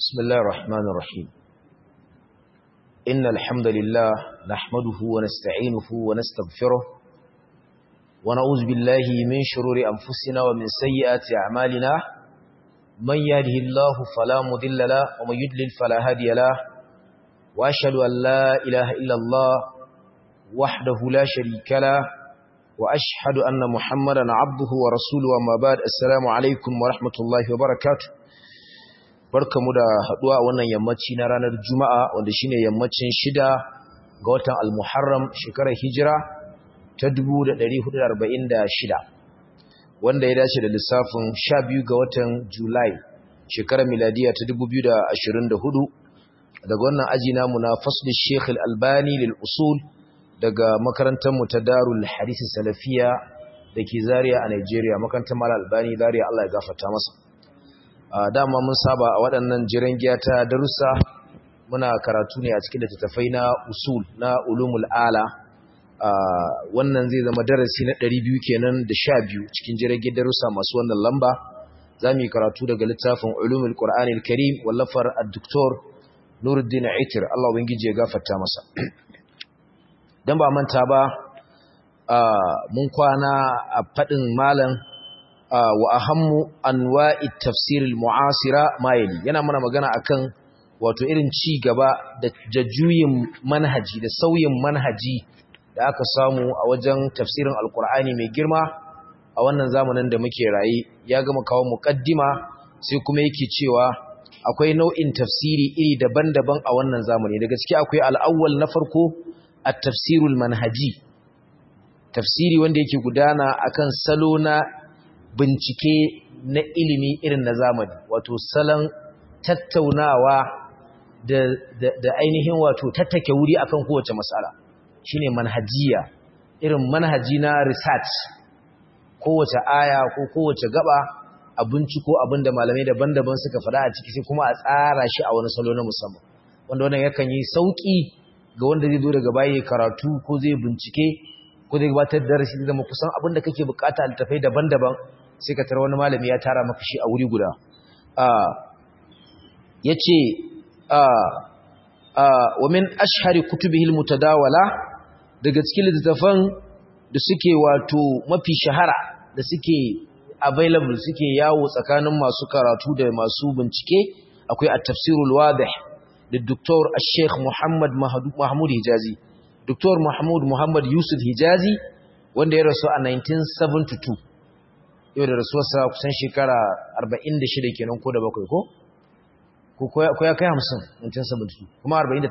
بسم الله الرحمن الرحيم إن الحمد لله نحمده ونستعينه ونستغفره ونعوذ بالله من شرور أنفسنا ومن سيئات أعمالنا من يهده الله فلا مضل له ومن يضلل فلا هادي له وأشهد أن لا إله إلا الله وحده لا شريك له وأشهد أن محمدا عبده ورسوله وما بعد السلام عليكم ورحمة الله وبركاته barkamu da haduwa a wannan yammaci na ranar Juma'a wanda shine yammacin shida ga watan Al-Muharram shekarar Hijira ta 1446 wanda ya dace da lissafin 12 ga watan Julai shekarar miladiya ta 2024 daga wannan aji namu na fasli Sheikh Al-Albani lil usul daga makarantar mu ta Darul Hadith Salafiya dake Zaria a Nigeria makarantar Mal Albani Zaria Allah ya gafarta masa dama mun saba a waɗannan jiran giya ta darussa muna karatu ne a cikin littattafai na usul na ulumul ala wannan zai zama darasi na 200 kenan da 12 cikin jiran giya darussa masu wannan lamba za mu yi karatu daga littafin ulumul qur'anil karim wallafar ad-doktor nuruddin aitir Allah ubangiji ya gafarta masa dan ba manta ba mun kwana a fadin malam wa ahammu anwa'i tafsiril mu'asira mayali yana mana magana akan wato irin ci gaba da jajuyin manhaji da sauyin manhaji da aka samu a wajen tafsirin alkur'ani mai girma a wannan zamanin da muke raye ya gama kawo muqaddima sai kuma yake cewa akwai nau'in tafsiri iri daban-daban a wannan zamani da gaske akwai al'awwal na farko at-tafsirul manhaji tafsiri wanda yake gudana akan salo na bincike na ilimi irin na zamani wato salon tattaunawa da, da, da ainihin wato tattake wuri akan kowace matsala shine manhajiya irin manhaji na research kowace aya ko kowace gaba a binciko abinda malamai daban-daban suka faɗa a ciki sai kuma a tsara shi a wani salo na musamman wanda wannan yakan yi sauki ga wanda zai zo daga baya karatu ko zai bincike ko zai gabatar da darasi zama kusan abinda kake bukata a littafai daban-daban sai ka tara wani malami ya tara maka shi a wuri guda ya ce wa min ashari kutubihil mutadawala daga cikin littattafan da suke wato mafi shahara da suke available suke yawo tsakanin masu karatu da masu bincike akwai a tafsirul wadih da Dr. Sheikh Muhammad Mahmud Hijazi Dr. Mahmud Muhammad Yusuf Hijazi wanda ya rasu a 1972 yau da rasuwarsa kusan shekara 46 kenan ko da bakwai ko? ko ya kai 50 1972 kuma 48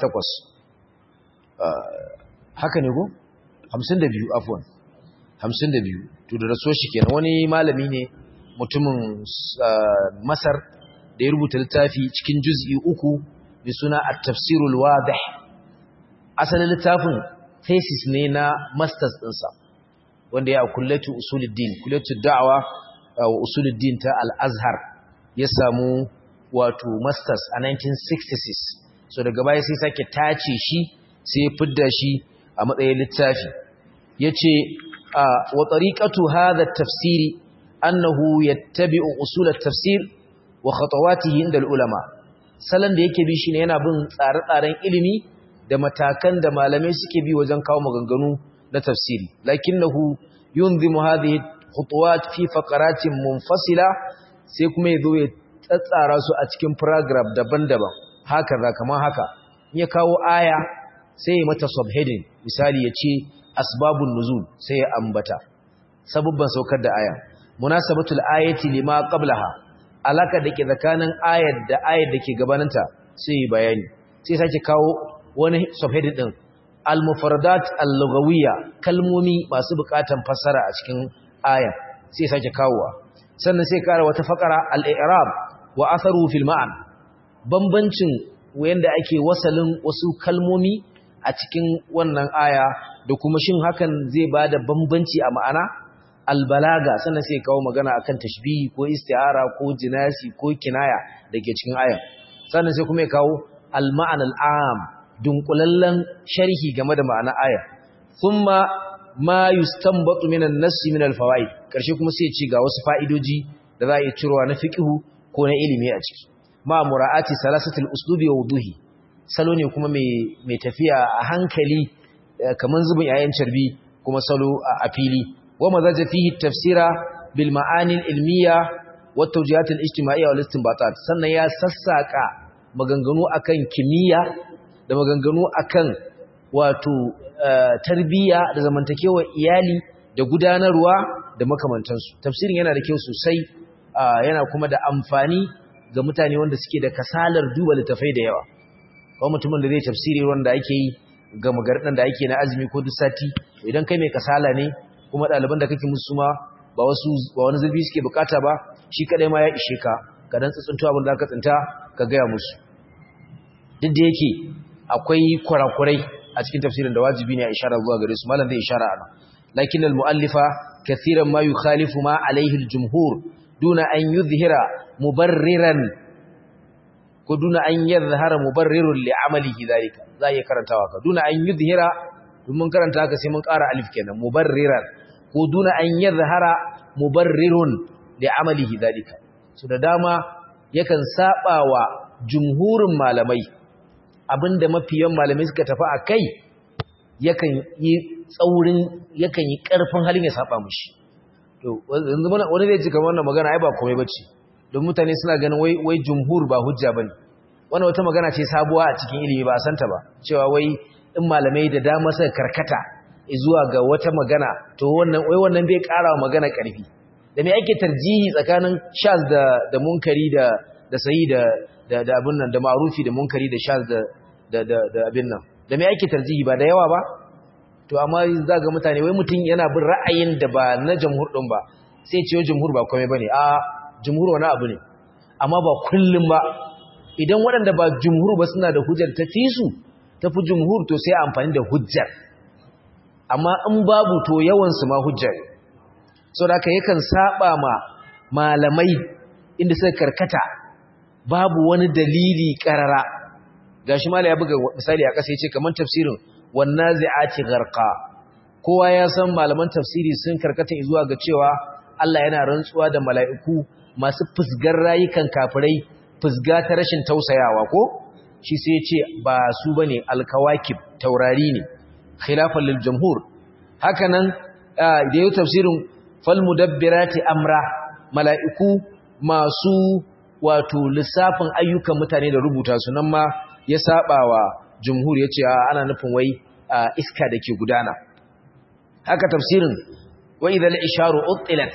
haka ne ko? 52 afwan 52 to da rasuwar shi kenan wani malami ne mutumin masar da ya rubuta littafi cikin juz'i uku mai suna at-tafsirul wadih asalin littafin thesis ne na masters ɗinsa wanda ya kullatu usuluddin kullatu da'awa wa usuluddin ta al-azhar ya samu wato masters a 1966 so daga baya sai sake tace shi sai ya fidda shi a matsayin littafi yace wa tariqatu hadha at-tafsiri annahu yattabi'u usul at-tafsir wa khatawatihi inda al-ulama salan da yake bi shine yana bin tsare-tsaren ilimi da matakan da malamai suke bi wajen kawo maganganu na tafsiri lakinnahu yunzimu hadhihi khutuwat fi faqaratin munfasila sai kuma yazo ya tsatsara su a cikin paragraph daban-daban haka za kaman haka in ya kawo aya sai ya mata subheading misali ya ce asbabun nuzul sai ya ambata sabubban saukar da aya munasabatul ayati lima qablaha alaka dake tsakanin ayar da ayar dake gabaninta sai ya bayani sai sake kawo wani subheading din al-mufradat al-lughawiyya kalmomi masu bukatan fassara a cikin aya sai sake kawowa sannan sai kara wata fakara al-i'rab wa atharu fil ma'an bambancin wayanda ake wasalin wasu kalmomi a cikin wannan aya da kuma shin hakan zai bada bambanci a ma'ana al-balaga sannan sai kawo magana akan tashbihi ko isti'ara ko jinasi ko kinaya dake cikin aya sannan sai kuma ya kawo al-ma'an al-am dunkulallen sharhi game da ma'ana aya thumma ma yustanbatu minan nassi min al-fawaid karshe kuma sai ci ga wasu fa'idoji da za a yi cirowa na fiqhu ko na ilimi a ciki ma mura'ati salasatul uslubi wa wuduhi salo ne kuma mai tafiya a hankali kaman zubin yayin carbi kuma salo a fili wa mazaja fihi tafsira bil ma'anil ilmiya wa tawjihat al ijtima'iyya wal istinbatat sannan ya sassaka maganganu akan kimiyya da maganganu akan wato tarbiyya da zamantakewa iyali da gudanarwa da makamantansu tafsirin yana da kyau sosai yana kuma da amfani ga mutane wanda suke da kasalar duba littafai da yawa kawai mutumin da zai tafsiri wanda ake yi ga magarɗin da ake na azumi ko duk sati idan kai mai kasala ne kuma ɗaliban da kake musu ma ba wasu ba wani zurfi suke bukata ba shi kadai ma ya ishe ka ka dan tsuntsunto abin da ka tsinta ka gaya musu duk da yake akwai kurakurai a cikin tafsirin da wajibi ne a ishara zuwa gare su malam zai ishara ana lakin al-mu'allifa kathiran ma yukhalifu ma alayhi al-jumhur duna an yuzhira mubarriran ko duna an yadhhara mubarrirun li amalihi zalika za iya karantawa ka duna an yuzhira mun karanta haka sai mun ƙara alif kenan mubarriran ko duna an yadhhara mubarrirun li amalihi zalika so da dama yakan sabawa jumhurin malamai abinda mafiyan malamai suka tafi akai yakan yi tsaurin yakan yi karfin halin ya saba mushi to yanzu wani zai ji kamar wannan magana ai ba komai bace don mutane suna ganin wai wai jumhur ba hujja bane wannan wata magana ce sabuwa a cikin ilimi ba a santa ba cewa wai in malamai da dama suka karkata zuwa ga wata magana to wannan wai wannan bai ƙara wa magana ƙarfi da me ake tarjihi tsakanin shaz da da munkari da da sahi da da da abin nan da ma'rufi da munkari da shaz da da da, da abin nan da me ake tarjihi ba da yawa ba to amma za ga mutane wai mutum yana bin ra'ayin da ba na jamhur din ba sai ce jamhur ba komai bane a jamhur wani abu ne amma ba kullum ba idan waɗanda ba jumhur ba suna da hujjar ta fi su tafi jumhur to sai amfani da hujjar amma in babu to yawansu ma hujjar sau da yakan saba ma malamai inda suka karkata babu wani dalili karara gashi mala ya buga misali a ƙasa ya ce kamar tafsirin wannan zai'ati garka kowa ya san malaman tafsiri sun karkata zuwa ga cewa Allah yana rantsuwa da mala'iku masu fusgar rayukan kafirai fusga ta rashin tausayawa ko shi sai ce ba su bane alkawakib taurari ne khilafan lil jumhur hakanan da yau tafsirin fal mudabbirati amra mala'iku masu wato lissafin ayyukan mutane da rubuta su nan ma ya sabawa jumhur yace ana nufin wai iska dake gudana haka tafsirin wa idhal isharu utilat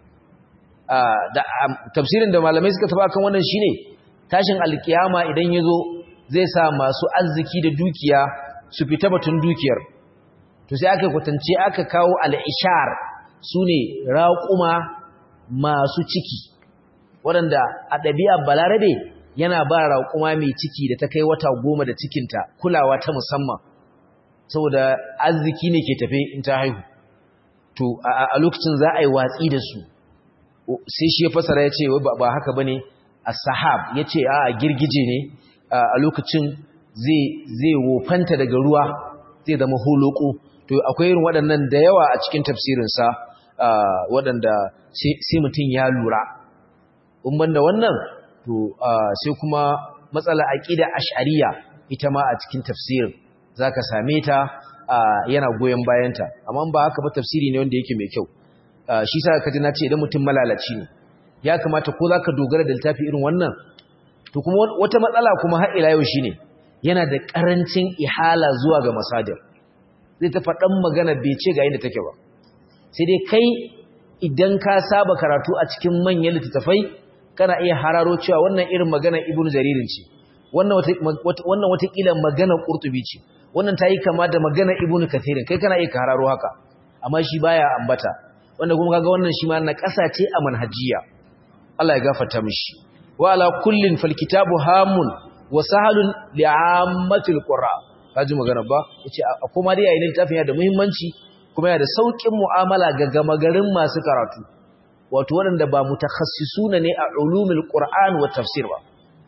da tafsirin da malamai suka taba kan wannan shine tashin alkiyama idan yazo zai sa masu arziki da dukiya su fita batun dukiyar to sai aka kwatance aka kawo al-ishar sune raquma masu ciki waɗanda a ɗabi'a balarabe yana ba raquma mai ciki da ta kai wata goma da cikinta kulawa ta musamman saboda arziki ne ke tafe in ta haihu to a lokacin za a yi watsi da su sai shi ya fasara ya ce ba haka ba ne a sahab ya ce a girgije ne a lokacin zai wofanta daga ruwa zai zama holoko to akwai irin waɗannan da yawa a cikin tafsirinsa waɗanda sai mutum ya lura umban da wannan to sai kuma matsala aƙida ash'ariya ita ma a cikin tafsirin za ka same ta yana goyon bayanta amma ba haka ba tafsiri ne wanda yake mai kyau shi sa ka ji na ce idan mutum malalaci ne ya kamata ko za ka dogara da littafi irin wannan to kuma wata matsala kuma har ila yau shine yana da karancin ihala zuwa ga masadir zai ta faɗan magana bai ce ga inda take ba sai dai kai idan ka saba karatu a cikin manyan littattafai kana iya hararo cewa wannan irin magana ibnu jaririn ce wannan wannan watakila magana qurtubi ce wannan ta yi kama da magana ibnu kathirin kai kana iya hararo haka amma shi baya ambata wanda kuma kaga wannan shi ma na ƙasa ce a manhajiya Allah ya gafarta mishi wa ala kullin fal kitabu hamun wa sahalun li'ammatil qurra kaji magana ba yace kuma dai yayin littafin yana da muhimmanci kuma yana da saukin mu'amala ga gamagarin masu karatu wato waɗanda ba mutakhassisuna ne a ulumul qur'an wa tafsir ba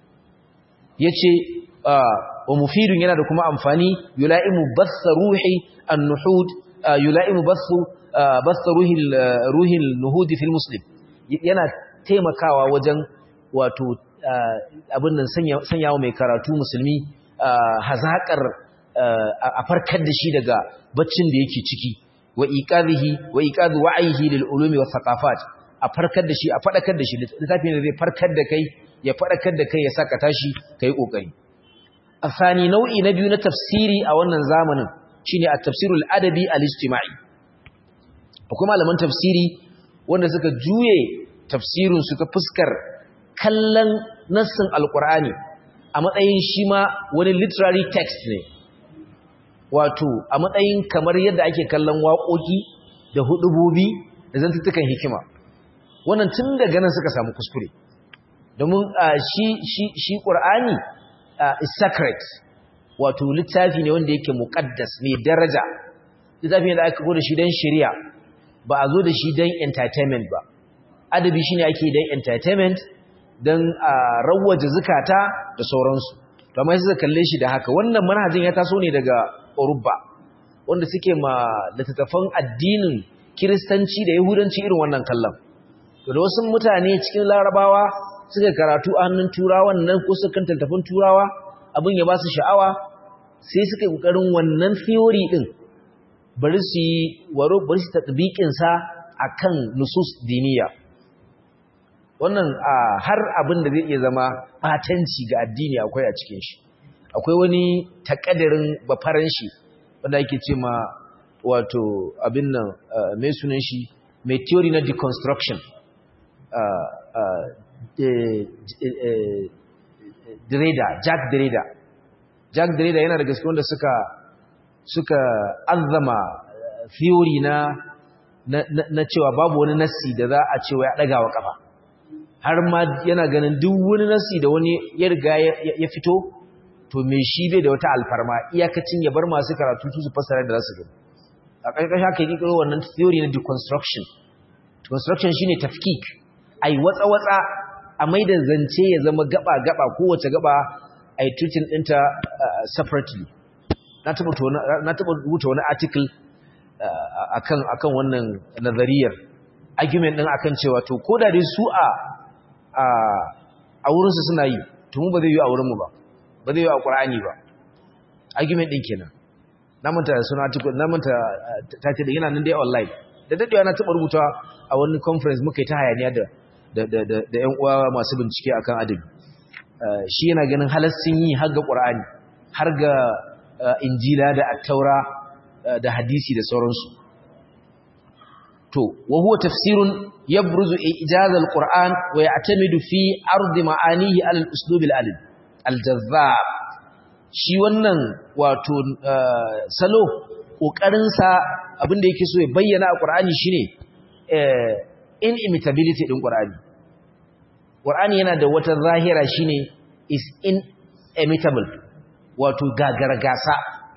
yace wa mufidun yana da kuma amfani yula'imu bath ruhi an-nuhud yula'imu bath bath ruhi ruhi nuhudi fil muslim yana taimakawa wajen wato abin nan sanya wa mai karatu musulmi hazaƙar a farkar da shi daga baccin da yake ciki wa iqadhihi wa iqadhu wa'ihi lil ulumi wa thaqafat a farkar da shi a fadakar da shi littafin da zai farkar da kai ya fadakar da kai ya saka tashi kai kokari afani nau'i na biyu na tafsiri a wannan zamanin shine at-tafsirul adabi al-ijtima'i akwai malaman tafsiri wanda suka juye tafsirin su ta fuskar kallon nassin alqur'ani a matsayin shi ma wani literary text ne wato a matsayin kamar yadda ake kallon waƙoƙi da hudubobi da zantuttukan hikima wannan tun daga nan suka samu kuskure domin shi shi shi qur'ani is sacred wato littafi ne wanda yake muqaddas mai daraja littafi ne da aka go da shi dan shari'a ba a zo da shi dan entertainment ba adabi shine ake dan entertainment dan rawaje zakata da sauransu to amma sai kalle shi da haka wannan manhajin ya taso ne daga Urubba wanda suke ma littattafan addinin Kiristanci da Yahudanci irin wannan kallon to da wasu mutane cikin Larabawa suka karatu a hannun Turawan nan ko suka kan littattafan Turawa abin ya ba su sha'awa sai suka yi kokarin wannan theory din bari su yi waro bari su tatbiqin sa akan nusus diniya wannan har abin da zai iya zama batanci ga addini akwai a cikin shi akwai wani takadarin bafaran shi wanda ake ce ma wato abin nan mai sunan shi mai theory na deconstruction Derrida Jack Derrida Jack Derrida yana da gaske wanda suka suka azama theory na na cewa babu wani nassi da za a cewa ya daga wa kafa har ma yana ganin duk wani nassi da wani ya riga ya fito to me shi bai da wata alfarma iyakacin ya bar masu karatu su fassara da zasu gani a ƙarƙashin haka yi kiro wannan theory na deconstruction deconstruction shine tafkik ai watsa watsa a maida zance ya zama gaba gaba kowace gaba ai treating ɗinta separately na taba na taba rubuta wani article akan akan wannan nazariyar argument din akan cewa to koda dai su a a wurin su suna yi to mu ba zai yi a wurin mu ba ba zai yi a Qur'ani ba argument din kenan na manta suna article na manta ta ce da yana nan dai online da dadewa na taba rubuta a wani conference muka yi ta hayaniya da da da da ƴan uwa masu bincike akan adabi shi yana ganin halassin yi har ga Qur'ani har ga injila da attaura da hadisi da sauransu to wa huwa tafsirun yabruzu ijaz alquran wa ya'tamidu fi ard ma'anihi ala al-uslub al-adab al-jazzab shi wannan wato salo kokarin sa abinda yake so ya bayyana a qur'ani shine inimitability din qur'ani qur'ani yana da wata zahira shine is inimitable wato gagargasa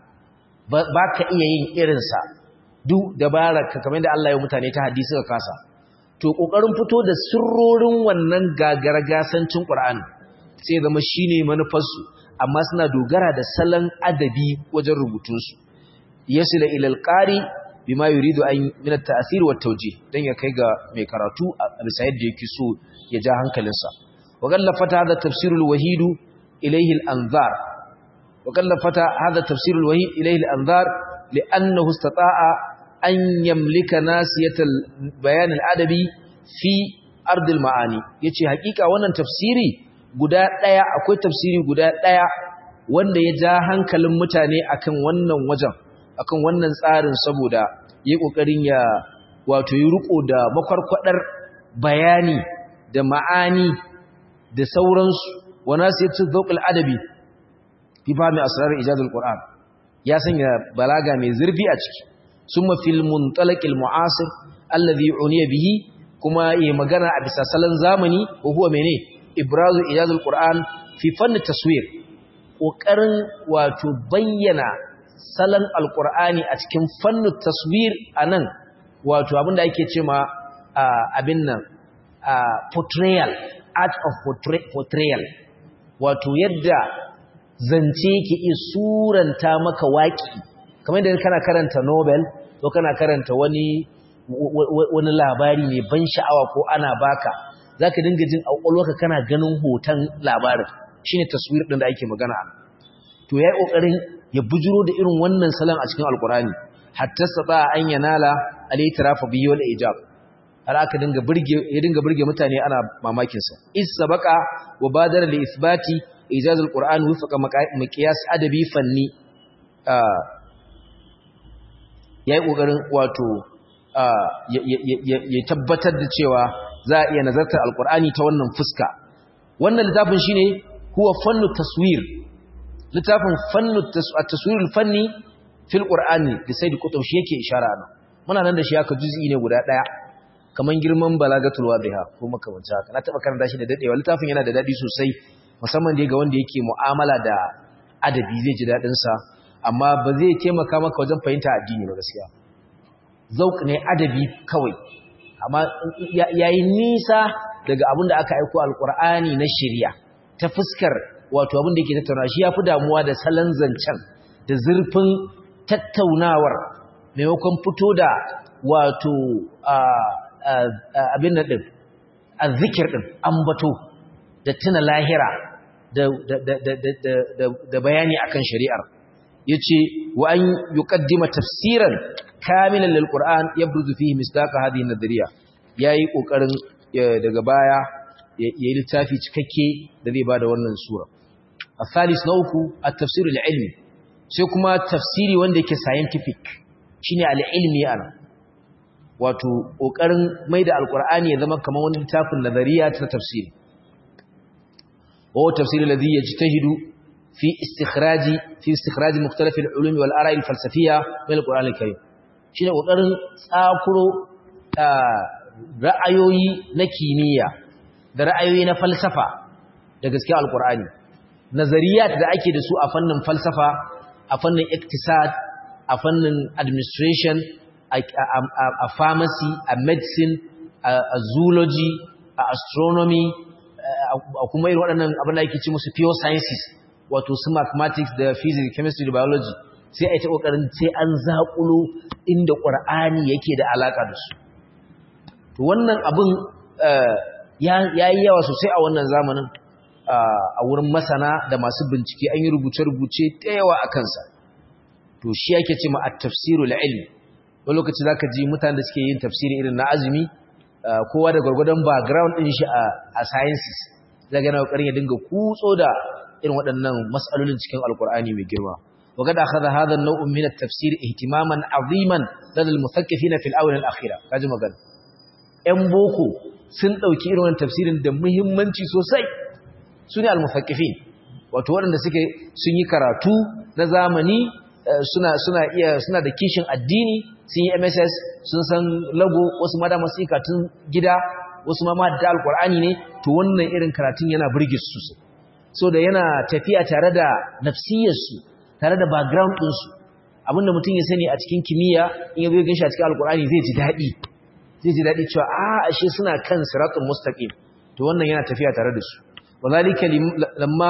ba ka iya yin irinsa duk dabararka kamar da Allah ya mutane ta hadisi ka kasa to kokarin fito da sirrorin wannan gagargasancin Qur'ani sai zama shine manufarsu amma suna dogara da salon adabi wajen rubutun su yasila ila alqari bima yuridu an min at-ta'thir wa tawjih dan ya kai ga mai karatu a bisa yadda yake so ya ja hankalinsa wa gallafata hada tafsirul wahidu ilayhi al-anzar وكلفت هذا التفسير الوهي إليه الأنظار لأنه استطاع أن يملك ناسية البيان الأدبي في أرض المعاني يتي حقيقة وانا تفسيري guda ɗaya akwai tafsiri guda ɗaya wanda ya ja hankalin mutane akan wannan wajen akan wannan tsarin saboda yi ƙoƙarin ya wato yi riko da makwarkwadar bayani da ma'ani da sauransu wa nasiyatu dhawqil adabi fi fahimi asrarar ijazul qur'an ya sanya balaga mai zurfi a ciki summa fil muntalaqil mu'asir alladhi uniya bihi kuma yi magana a bisa salon zamani ko huwa mene ibrazu ijazul qur'an fi fanni taswir kokarin wato bayyana salon alqur'ani a cikin fannin taswir anan wato abinda ake cewa abin nan portrayal art of portrayal wato yadda zance yake iya suranta maka waƙi kamar yadda kana karanta Nobel ko kana karanta wani wani labari mai ban sha'awa ko ana baka zaka dinga jin auƙalwarka kana ganin hoton labarin shine taswir din da ake magana ana to yayi kokarin ya bujuro da irin wannan salon a cikin alqur'ani hatta saba an yanala al-itrafa bihi wal ijab har aka dinga burge ya dinga burge mutane ana mamakin sa is sabaqa wa badara li ithbati ijaz al-qur'an wifaqa miqyas adabi fanni yayi kokarin wato ya tabbatar da cewa za a iya nazartar alqur'ani ta wannan fuska wannan littafin shine huwa fannu taswir littafin fannu at-taswir al-fanni fil qur'ani da sai da kutub shi yake ishara nan muna nan da shi aka juz'i ne guda daya kaman girman balagatul wadiha ko makamanci haka na taba karanta shi da dadewa littafin yana da dadi sosai musamman dai ga wanda yake mu'amala da adabi zai ji dadin sa amma ba zai taimaka maka wajen fahimta addini ba gaskiya zauq ne adabi kawai amma yayi nisa daga abin da aka aiko alqur'ani na shari'a ta fuskar wato abin da yake tattauna shi yafi damuwa da salon zancen da zurfin tattaunawar maimakon fito da wato abin nan din azzikir din ambato da tuna lahira da bayani akan shari'ar yace wa an yuqaddima tafsiran kamilan lil qur'an yabruzu fihi misdaqa hadhihi nadriya yayi kokarin daga baya yayi littafi cikakke da zai bada wannan sura الثالث نوكو التفسير العلمي sai kuma tafsiri wanda yake scientific shine al-ilmi ana wato kokarin maida alqur'ani ya zama kamar wani littafin nazariya ta tafsiri wa tafsir alladhi yajtahidu fi istikhraji fi istikhraji mukhtalif al-ulum wal ara'i al-falsafiyya min al-qur'an al-karim shine kokarin tsakuro ra'ayoyi na kimiyya da ra'ayoyi na falsafa da gaskiya alqur'ani nazariyat da ake da su a fannin falsafa a fannin iktisad a fannin administration a pharmacy a medicine a zoology a astronomy a kuma irin waɗannan abin da ake ci musu pure sciences wato su mathematics da physics chemistry da biology sai a yi ta ƙoƙarin sai an zaƙulo inda ƙwar'ani yake da alaƙa da su to wannan abin ya yi yawa sosai a wannan zamanin a wurin masana da masu bincike an yi rubuce-rubuce ta yawa a kansa to shi yake ce ma a tafsirul ilmi wani lokaci za ka ji mutane da suke yin tafsiri irin na azumi kowa da gwargwadon background ɗin shi a sciences zaga yana ƙoƙarin ya dinga kutso da irin waɗannan matsalolin cikin alkur'ani mai girma وقد أخذ هذا النوع من التفسير اهتماما عظيما لدى المثقفين في الآونة الأخيرة كاجي مغانا ‘yan boko sun ɗauki irin wannan tafsirin da muhimmanci sosai su ne almufakkifin wato waɗanda suke sun yi karatu na zamani suna suna iya suna da kishin addini sun yi MSS sun san lago wasu ma da masu katun gida wasu ma ma da alqur'ani ne to wannan irin karatun yana burge su sosai so da yana tafiya tare da nafsiyar su tare da background din su abinda mutum ya sani a cikin kimiyya in ya zo ya ganshi a cikin alqur'ani zai ji dadi zai ji dadi cewa a ashe suna kan siratul mustaqim to wannan yana tafiya tare da su وذلك لما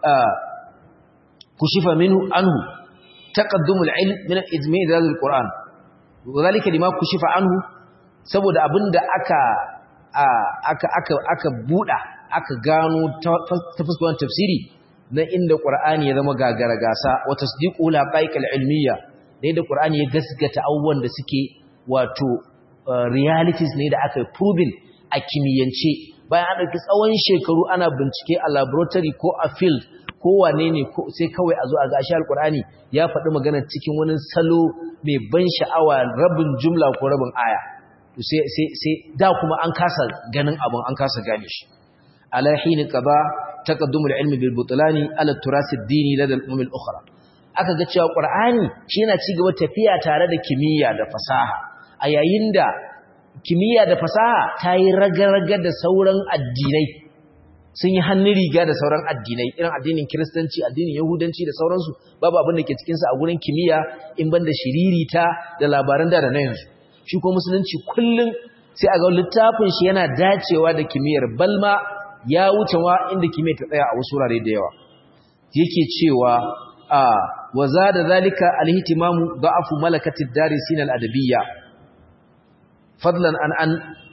كشف منه عنه تقدم العلم من الإجماع ذات القرآن وذلك لما كشف عنه saboda abinda aka aka aka aka buda aka gano ta fuskar tafsiri na inda Qur'ani ya zama gagara gasa wa tasdiqu la qaiqal ilmiya da inda Qur'ani ya gaskata abubuwan da suke wato realities ne da aka proving a kimiyyance bayan an ɗauki tsawon shekaru ana bincike a laboratory ko a field ko wane ne sai kawai a zo a gashi alkur'ani ya faɗi magana cikin wani salo mai ban sha'awa rabin jumla ko rabin aya to sai sai sai da kuma an kasa ganin abun an kasa gane shi ala hin qada taqaddum al-ilm bil butlani ala turas ad-dini lada al-umam al-ukhra aka ga cewa qur'ani shi yana ci gaba tafiya tare da kimiyya da fasaha a yayin da kimiyya da fasaha ta yi raga-raga da sauran addinai sun yi hannun riga da sauran addinai irin addinin kiristanci addinin yahudanci da sauransu babu abin da ke cikinsa a gurin kimiyya in ban da shiririta da labaran da da na yanzu shi ko musulunci kullum sai a ga littafin shi yana dacewa da kimiyyar balma ya wuce wa inda kimiyyar ta tsaya a wasu wurare da yawa yake cewa a wa zada zalika alhitimamu da'afu malakatid darisin al-adabiyya fadlan an an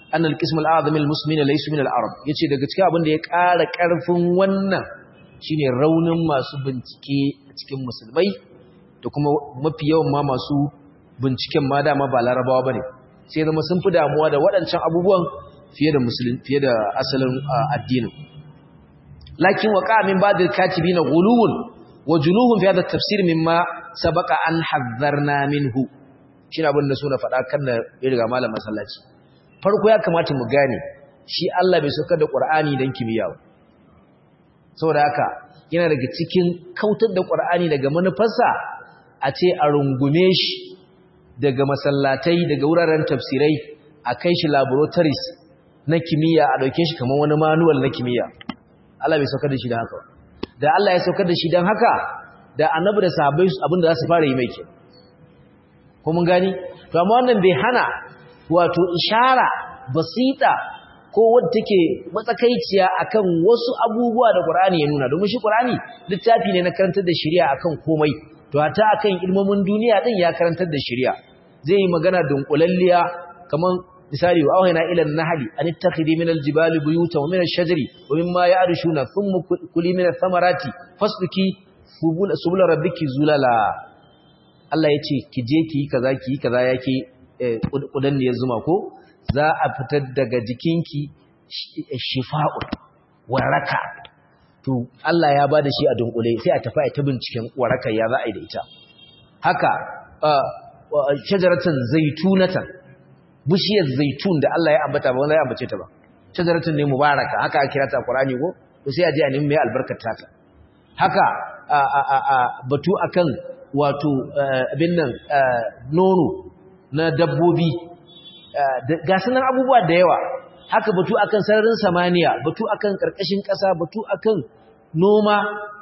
annal qism al-a'zam al-muslimin laysu min al-arab yace daga cikin abin da ya ƙara ƙarfin wannan shine raunin masu bincike a cikin musulmai da kuma mafi yawan ma masu binciken ma dama ba larabawa bane sai zama sun fi damuwa da waɗancan abubuwan fiye da musulun fiye da asalin addinin lakin waqa min ba'd al-katibina ghuluwun wa junuhum fi hadha at-tafsir mimma sabaqa an hazzarna minhu shine abin da so na faɗa kan da ya riga malam masallaci farko ya kamata mu gane shi Allah bai saukar da Qur'ani dan kimiyya ba saboda haka yana daga cikin kautar da Qur'ani daga manufarsa a ce a rungume shi daga masallatai daga wuraren tafsirai a kai shi laboratories na kimiyya a dauke shi kamar wani manual na kimiyya Allah bai saukar da shi dan haka da Allah ya saukar da shi dan haka da annabi da sahabbai abinda za su fara yi mai ke ko mun gani to amma wannan bai hana wato ishara basita ko wadda take matsakaiciya akan wasu abubuwa da Qur'ani ya nuna domin shi Qur'ani littafi ne na karantar da shari'a akan komai to hata akan ilmomin duniya din ya karantar da shari'a zai yi magana dunkulalliya kaman misali wa awhayna ila an-nahli an ittakhidhi min al-jibali buyutan wa min ash-shajari wa mimma ya'rushuna thumma kuli min ath-thamarati fasluki subula rabbiki zulala Allah ya ce ki je ki yi kaza ki yi kaza yake kudan ne ya zuma ko za a fitar daga jikinki shifa'un waraka to Allah ya bada shi a dunkule sai a tafi a ta binciken warakar ya za a yi da ita haka shajaratan zaitunatan bishiyar zaitun da Allah ya ambata ba wanda ya ambace ta ba shajaratan ne mubaraka haka aka kira ta Qur'ani ko to sai a je a nemi mai albarkar ta haka batu akan wato abin nan nono na dabbobi ga sunan abubuwa da yawa haka batu akan sararin samaniya batu akan karkashin ƙasa batu akan noma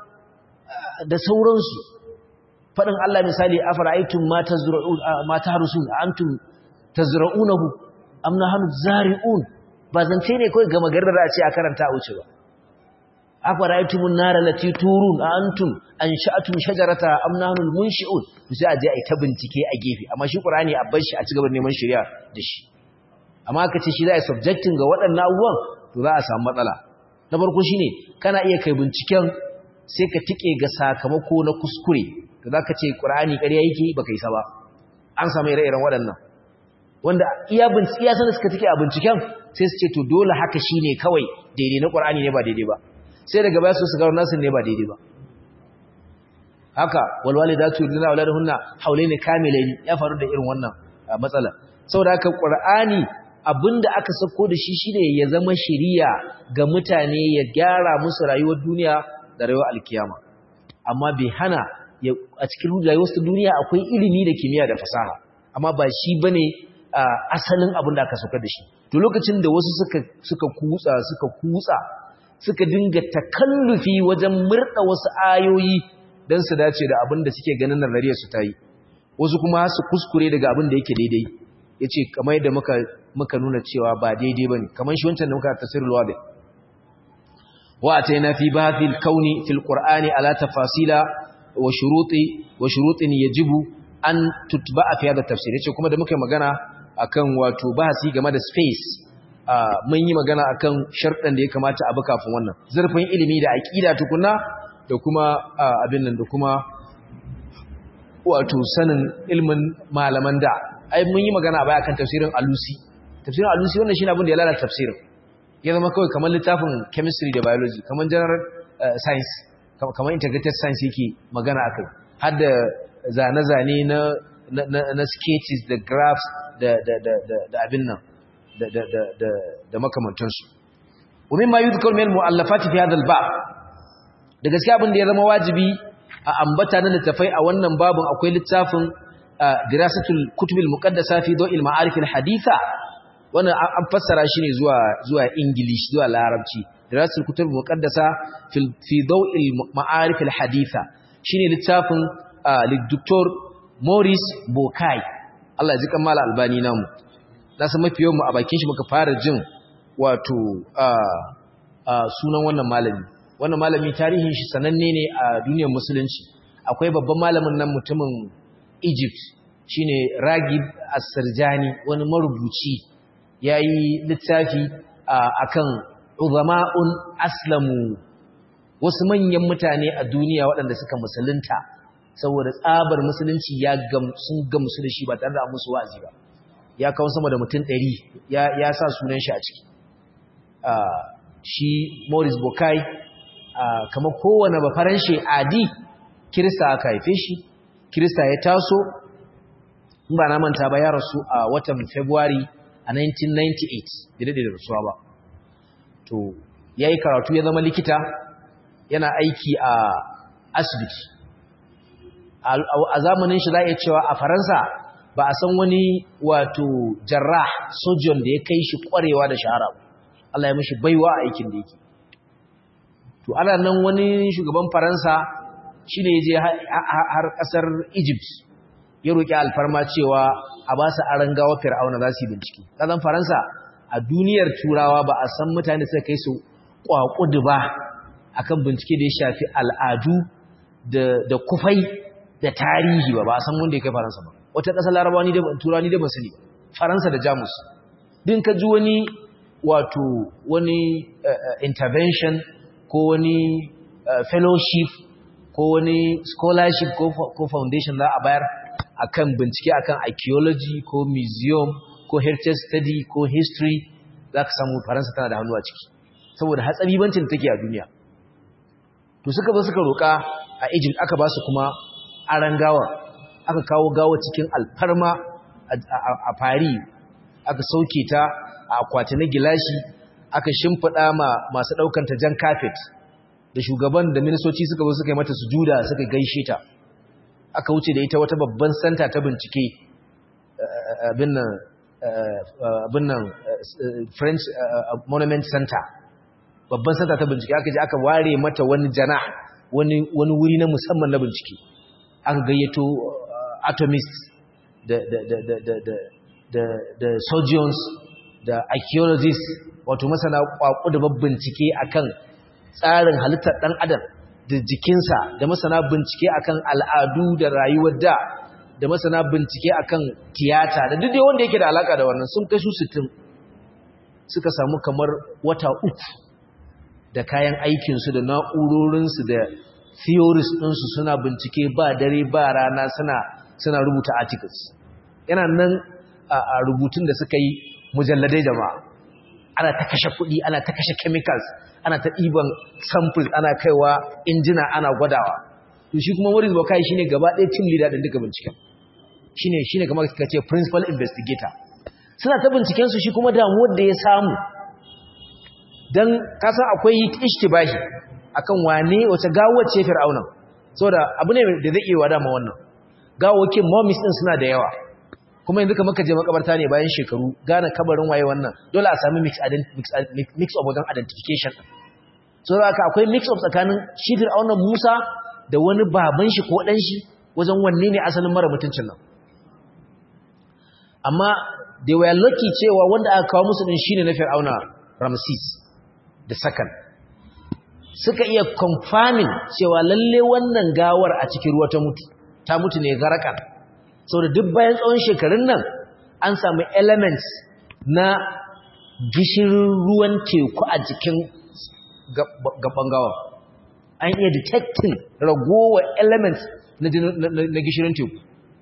da sauransu faɗin Allah misali afara'aytum ma tazra'un ma tahrusun antum tazra'unahu am nahnu zari'un ba zance ne kawai gama garin da a ce a karanta a wuce ba afara'aytumun nara lati turun antum ansha'atum shajarata am nahnu munshi'un sai a je a ta bincike a gefe amma shi qur'ani a bar shi a cigaba neman shari'a da shi amma aka ce shi za a subjecting ga waɗannan abubuwan to za a samu matsala na farko shine kana iya kai binciken sai ka tike ga sakamako na kuskure to zaka ce qur'ani ƙarya yake baka yi sa ba an samu ire-iren waɗannan wanda iya bincike iya sanin suka tike a binciken sai su ce to dole haka shine kawai daidai na qur'ani ne ba daidai ba sai daga baya su gano nasu ne ba daidai ba haka walwalidatu yurdina auladahunna haulaini kamilaini ya faru da irin wannan matsala saboda haka qur'ani abinda aka sako da shi shine ya zama shiriya ga mutane ya gyara musu rayuwar duniya da rayuwar alkiyama amma bai hana a cikin rayuwar duniya akwai ilimi da kimiyya da fasaha amma ba shi bane asalin abin da aka sako da shi to lokacin da wasu suka suka kutsa suka kutsa suka dinga takallufi wajen murda wasu ayoyi don su dace da abin da suke ganin nazariyar su ta yi wasu kuma su kuskure daga abin da yake daidai ya ce kamar yadda muka, muka nuna cewa ba daidai ba ne kamar shi wancan da muka tasirin luwaɗe wa ta yana fi ba fi kauni fil ƙur'ani ala tafasila wa shuruɗin ya jibu an tutba a fiye da tafsir ya ce kuma da muka yi magana akan wato bahasi game da space mun yi magana akan sharɗan da ya kamata abu kafin wannan zurfin ilimi da aƙida tukuna da kuma abin nan da kuma wato sanin ilmin malaman da ai mun yi magana baya kan tafsirin alusi tafsirin alusi wannan shine abin da ya lalata tafsirin ya zama kawai kamar littafin chemistry da biology kamar general science kamar integrated science yake magana akai har da zane-zane na na sketches da graphs da da da da abin nan da da da da makamantansu ومما يذكر من المؤلفات في هذا الباب da gaskiya abin da ya zama wajibi a ambata na littafai a wannan babin akwai littafin dirasatul kutubil muqaddasa fi dawil ma'arif al haditha wannan an fassara shi ne zuwa zuwa english zuwa larabci dirasatul kutubil muqaddasa fi dawil ma'arif al haditha shine littafin Dr. Maurice Bokai Allah ya ji kamala albani namu na san mafi yawan mu a bakin shi muka fara jin wato sunan wannan malami wannan malami tarihin shi sananne ne a duniyar musulunci akwai babban malamin nan mutumin Egypt shine Ragib As-Sirjani wani marubuci yayi littafi akan uzama'un aslamu wasu manyan mutane a duniya waɗanda suka musulunta saboda tsabar musulunci ya sun gamsu da shi ba tare da musu wa'azi ba ya kawo sama da mutum ɗari ya sa sunan shi a ciki shi Maurice Bokai kamar kowane ba faranshe adi kirista aka haife shi kirista ya taso in ba na manta ba ya rasu a watan February a 1998 da da rasuwa ba to ya yi karatu ya zama likita yana aiki a asibiti a zamanin shi za a iya cewa a faransa ba a san wani wato jarrah sojon da ya kai shi kwarewa da shahara Allah ya mashi baiwa a aikin da yake to ana nan wani shugaban faransa shi ne ya je har kasar egypt ya roƙi alfarma cewa a ba su aron gawa fir'auna za su yi bincike ƙazan faransa a duniyar turawa ba a san mutane suka kai su ƙwaƙudu ba akan bincike da ya shafi al'adu da kufai da tarihi ba ba a san wanda ya kai faransa ba wata ƙasar larabawa ni da turawa ni da ba sani faransa da jamus din ka ji wani wato wani intervention ko wani fellowship ko wani scholarship ko foundation za a bayar akan bincike akan archaeology ko museum ko heritage study ko history za ka samu faransa tana da hannu a ciki saboda hatsabibancin take a duniya to suka zo suka roƙa a egypt aka ba su kuma aran gawa aka kawo gawa cikin alfarma a fari aka sauke ta a akwati na gilashi aka shimfiɗa ma masu ɗaukanta jan kafet da shugaban da ministoci suka zo suka yi mata sujuda suka gaishe ta aka wuce da ita wata babban santa ta bincike abin nan french monument center babban santa ta bincike aka je aka ware mata wani jana wani wuri na musamman na bincike aka gayyato atomists da da da da da da da da surgeons da archaeologists wato masana kwaku da bincike akan tsarin halittar dan adam da jikinsa da masana bincike akan al'adu da rayuwar da da masana bincike akan tiyata da duk wanda yake da alaka da wannan sun kai su 60 suka samu kamar wata uku da kayan aikinsu da na'urorinsu da theories ɗinsu suna bincike ba dare ba rana suna suna rubuta articles yana nan a rubutun da suka yi mujalladai jama'a ana ta kashe kuɗi ana ta kashe chemicals ana ta ɗiban samples ana kaiwa injina ana gwadawa to shi kuma Maurice Bokai shine gaba ɗaya team leader din duka binciken shine shine kamar ka ce principal investigator suna ta binciken su shi kuma damuwar da ya samu dan kasan akwai ishtibahi akan wane wace gawar ce fir'auna saboda abu ne da zai iya wada ma wannan gawokin momis din suna da yawa kuma yanzu kamar ka je makabarta ne bayan shekaru gane kabarin waye wannan dole a sami mix mix of wajen identification so haka akwai mix of tsakanin shi fir'auna Musa da wani baban shi ko dan shi wajen wanne ne asalin mara mutuncin nan amma they were lucky cewa wanda aka kawo musu din shine na fir'auna Ramses da sakan suka iya confirming cewa lalle wannan gawar a cikin ruwa ta mutu ta mutu ne garakan saboda duk bayan tsawon shekarun nan an samu elements na gishirin ruwan teku a jikin gaban gawa an iya detecting ragowar elements na gishirin teku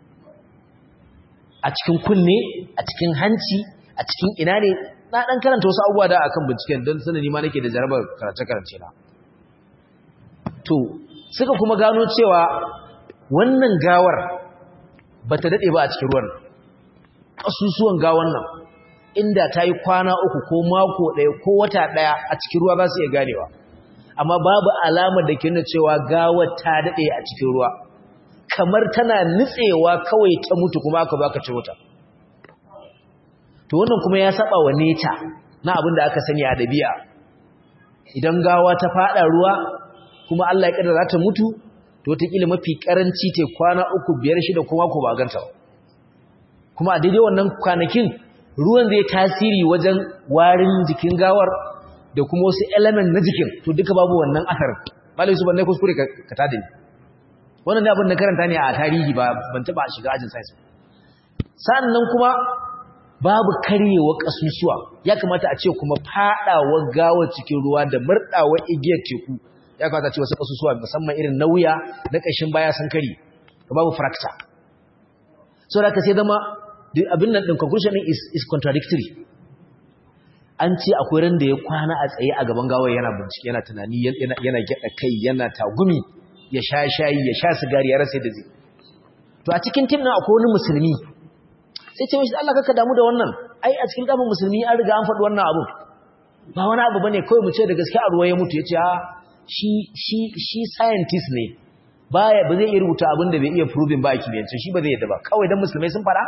a cikin kunne a cikin hanci a cikin ina ne na ɗan karanta wasu abubuwa da akan binciken don sanani ma nake da jarabar karance-karance na to suka kuma gano cewa wannan gawar ba ta daɗe ba a cikin ruwan ƙasusuwan gawar nan inda ta yi kwana uku ko mako ɗaya ko wata ɗaya a cikin ruwa za su iya ganewa amma babu alamar da ke nuna cewa gawar ta daɗe a cikin ruwa kamar tana nutsewa kawai ta mutu kuma aka baka ci wuta to wannan kuma ya saba wa neta na abin da aka sani a dabi'a idan gawa ta fada ruwa kuma Allah ya kaddara ta mutu to ta kila mafi karanci te kwana uku biyar shida kuma ko ba ganta kuma a daidai wannan kwanakin ruwan zai tasiri wajen warin jikin gawar da kuma wasu element na jikin to duka babu wannan asarin malai su banne kuskure ka tada ni wannan abin da karanta ne a tarihi ba ban taba shiga ajin science sannan kuma babu karyewa kasusuwa ya kamata a ce kuma fadawa gawa cikin ruwa da murdawa igiyar teku ya kamata a ce wasu kasusuwa musamman irin nauya na kashin baya sun kare to babu fracture so da ka sai zama abin nan din conclusion din is, is contradictory an ce akwai ran da ya kwana a tsaye a gaban gawar yana bincike yana tunani yana yana gyada kai yana tagumi ya sha shayi ya sha sigari ya rasa da zai to a cikin tim nan akwai wani musulmi sai ce mishi Allah kaka damu da wannan ai a cikin kafin musulmi an riga an faɗi wannan abu ba wani abu bane kawai mu ce da gaske a ruwa ya mutu yace a shi shi shi scientist ne baya ba zai iya rubuta abin da bai iya proving ba a kimiyyance shi ba zai yadda ba kawai dan musulmai sun fara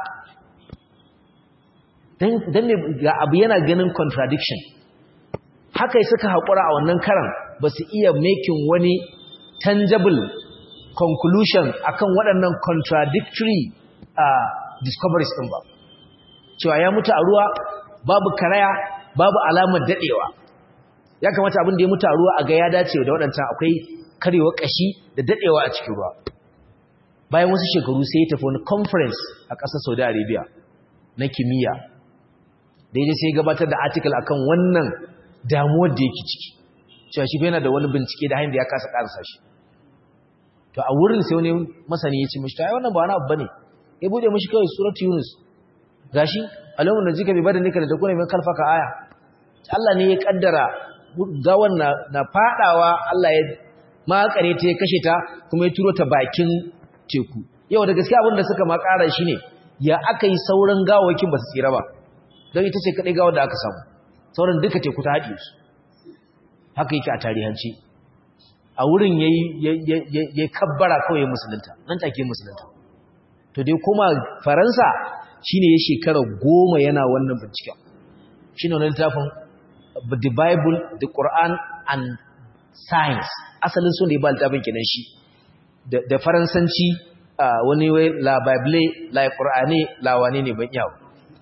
dan ne ga abu yana ganin contradiction haka suka haƙura a wannan karan ba su iya making wani tangible conclusion akan waɗannan contradictory uh, discoveries ɗin ba cewa ya mutu a ruwa babu karaya babu alamar daɗewa ya kamata abin da ya mutu a ruwa a ga ya dace da waɗancan akwai karewa ƙashi da daɗewa a cikin ruwa bayan wasu shekaru sai ya tafi wani conference a ƙasar saudi arabia na kimiyya daidai sai gabatar da article akan wannan damuwar da yake ciki cewa shi yana da wani bincike da hanyar da ya kasa ƙarasa shi to a wurin sai wani masani ya ce mashi ta yi wannan ba wani abu bane ya bude mashi kawai surat yunus gashi alamun da jika bai bada nika da takuna mai kalfaka aya Allah ne ya kaddara gawan na, na fadawa Allah ya makare ta ya kashe ta kuma ya turo ta bakin teku yau da gaskiya abin da suka ma ƙara shi ne ya aka yi sauran gawakin ba su tsira ba don ita ce kaɗai gawar da aka samu sauran duka teku ta haɗe su haka yake a tarihanci a wurin ya kabbara kawai musulunta nan take musulunta to dai kuma faransa shine ya shekara goma yana wannan binciken shine wannan littafin the bible the quran and science asalin sun da ya ba littafin kenan shi da faransanci wani wai la bible la qur'ani la wane ne ban yawo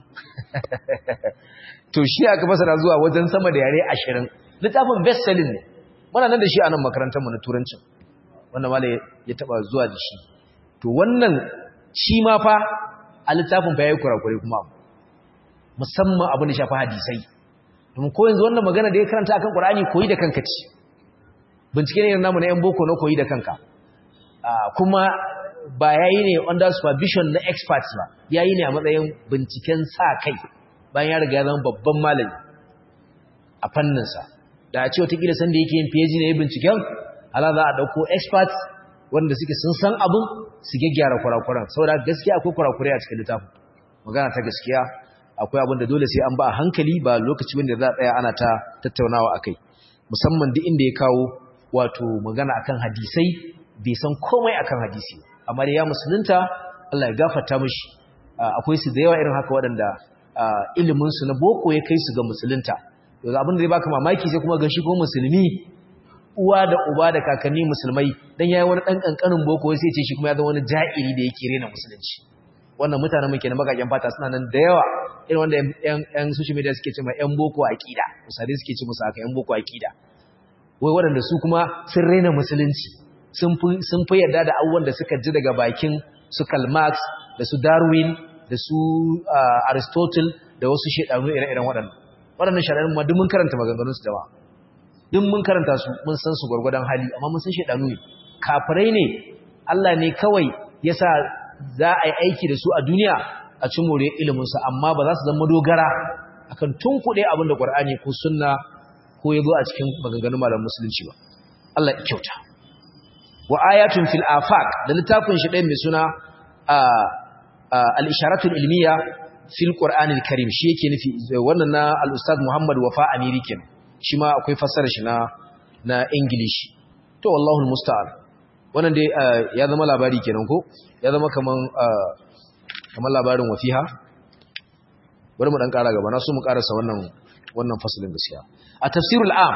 to shi aka fasara zuwa wajen sama da yare ashirin littafin best selling ne muna nan da shi a nan makarantarmu na turancin wanda mala ya taba zuwa da shi to wannan shi ma fa a littafin fa yayi kurakure kuma musamman abin da shafi hadisai domin ko yanzu wannan magana da ya karanta akan Qur'ani koyi da kanka ci bincike ne namu na yan boko na koyi da kanka kuma ba yayi ne under supervision na experts ba yayi ne a matsayin binciken sa kai bayan ya riga ya zama babban malami a fanninsa da a ce watakila sanda yake yin PhD na yi binciken ala za a ɗauko experts wanda suke sun san abin su gyaggyara kurakuran saboda gaskiya akwai kurakurai a cikin littafin magana ta gaskiya akwai abin da dole sai an ba a hankali ba lokaci wanda za a tsaya ana ta tattaunawa a kai musamman duk inda ya kawo wato magana akan hadisai bai san komai akan hadisi amma da ya musulunta Allah ya gafarta mishi akwai su da yawa irin haka waɗanda ilimin su na boko ya kai su ga musulunta yanzu abin da zai baka mamaki sai kuma ga shi ko musulmi uwa da uba da kakanni musulmai dan yayi wani dan kankanin boko sai ce shi kuma ya zama wani ja'iri da yake rena musulunci wannan mutanen muke na bakaken fata suna nan da yawa irin wanda yan yan social media suke cewa yan boko aqida misali suke ce musu haka yan boko aqida wai waɗanda su kuma sun rena musulunci sun fi sun fi yarda da abubuwan da suka ji daga bakin su Karl Marx da su Darwin da su Aristotle da wasu shedanu ire-iren waɗannan waɗannan shaɗanin ma duk mun karanta maganganun su jama'a duk mun karanta su mun san su gwargwadon hali amma mun san shedanu ne kafirai ne Allah ne kawai yasa za a yi aiki da su a duniya a ci more ilimin su amma ba za su zama dogara akan tunkuɗe abin da Qur'ani ko sunna ko ya zo a cikin maganganun malamin musulunci ba Allah ya kyauta wa ayatun fil afaq da littafin shi ɗaya mai suna al-isharatul ilmiya fil qur'anil karim shi yake nufi wannan na al-ustad Muhammad Wafa Amiri kenan shi ma akwai fassara shi na na English to wallahi almusta'an wannan dai ya zama labari kenan ko ya zama kaman kaman labarin wafiha bari mu dan kara gaba na so mu karasa wannan wannan fasalin gaskiya a tafsirul am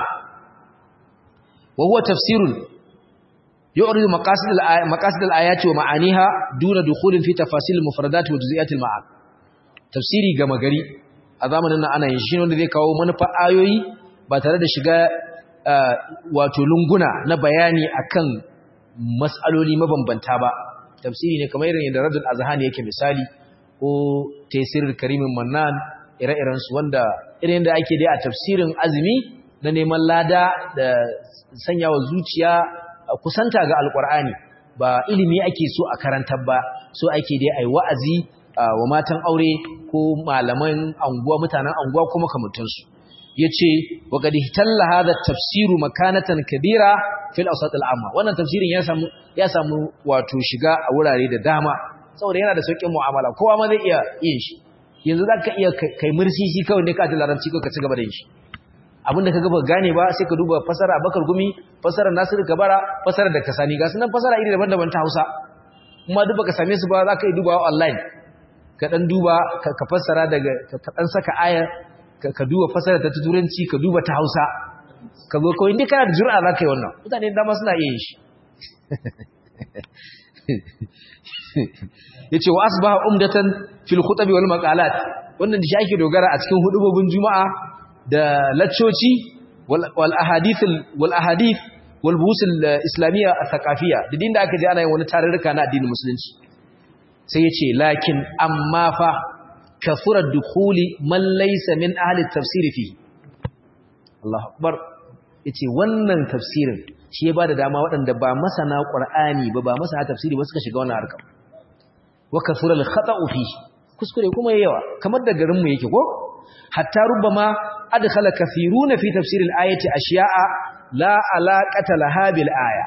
wa huwa tafsirun yu'ridu maqasid al maqasid al-ayati wa ma'aniha duna dukhulin fi tafasil al-mufradat wa juz'iyat al-ma'an tafsiri gama gari a zamanin nan ana yin shi wanda zai kawo manufa ayoyi ba tare da shiga wato lunguna na bayani akan mas'aloli mabambanta ba tafsiri ne kamar irin yadda radul azhani yake misali ko tafsirul karimin mannan ire-iren su wanda irin da ake dai a tafsirin azumi na neman lada da sanyawa zuciya kusanta ga alkur'ani ba ilimi ake so a karantar ba so ake dai ai wa'azi wa matan aure ko malaman anguwa mutanen anguwa kuma kamantansu yace wa qad ihtalla hadha tafsiru makanatan kabira fil awsat al amma wannan tafsirin ya samu ya samu wato shiga a wurare da dama saboda yana da sauƙin mu'amala kowa ma zai iya yin shi yanzu zaka iya kai mursisi kawai ne ka da larabci ko ka ci gaba da yin shi abinda ka gaba gane ba sai ka duba fasara Bakar Gumi fasara Nasiru Kabara fasara da Kasani ga sunan fasara iri daban-daban ta Hausa kuma duk baka same su ba zaka yi dubawa online ka dan duba ka fassara daga ka dan saka aya ka duba fasara ta turanci ka duba ta Hausa ka zo kawai indai kana da jur'a zaka yi wannan mutane dama suna iya yin shi yace wa asbaha umdatan fil khutbi wal maqalat wannan da shi ake dogara a cikin hudubobin juma'a da laccoci wal ahadith wal ahadith wal buhus al islamiyya al thaqafiyya da din da aka ji ana yin wani tarurruka na addinin musulunci sai yace lakin amma fa kafura dukhuli man laysa min ahli tafsir fi Allahu akbar yace wannan tafsirin shi ya bada dama waɗanda ba masana qur'ani ba ba masana tafsiri ba suka shiga wannan harkar wa kafura al khata'u fi kuskure kuma yawa kamar da garin mu yake ko hatta rubama adkhala kathiruna fi tafsir al-ayati ashiya'a la alaqata laha bil aya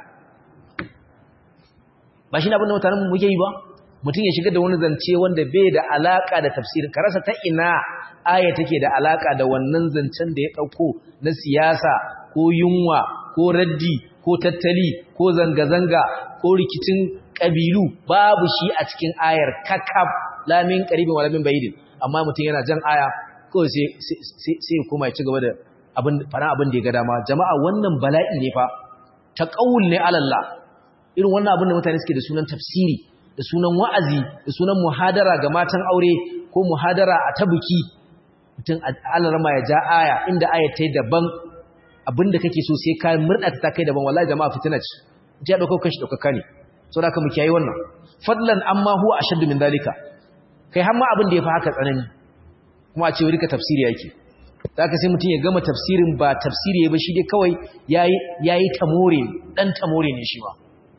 ba shi ne abin da mutanen muke yi ba mutum ya shiga da wani zance wanda bai da alaka da tafsir ka rasa ta ina aya take da alaka da wannan zancen da ya dauko na siyasa ko yunwa ko raddi ko tattali ko zanga-zanga ko rikicin kabilu babu shi a cikin ayar kakab lamin qaribin walamin bayidin amma mutum yana jan aya kawai sai kuma ya ci gaba da fara abin da ya ga dama jama'a wannan bala'i ne fa ta ƙaul ne alalla irin wannan abin da mutane suke da sunan tafsiri da sunan wa'azi da sunan muhadara ga matan aure ko muhadara a ta buki mutum alarama ya ja aya inda aya ta yi daban abin da kake so sai ka murɗa ta kai daban wallahi jama'a fitina ce ya ɗauka kashi ɗaukaka ne sau da ka mu kiyaye wannan fadlan amma huwa ashaddu min dalika kai har ma abin da ya fi haka tsanani kuma a ce wuri ka tafsiri yake za ka sai mutum ya gama tafsirin ba tafsiri ba shi dai kawai ya yi tamore ɗan tamore ne shi ba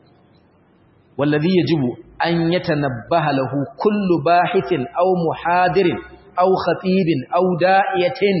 wallazi ya jibu an ya tanabbaha lahu kullu bahithin aw muhadirin aw khatibin aw da'iyatin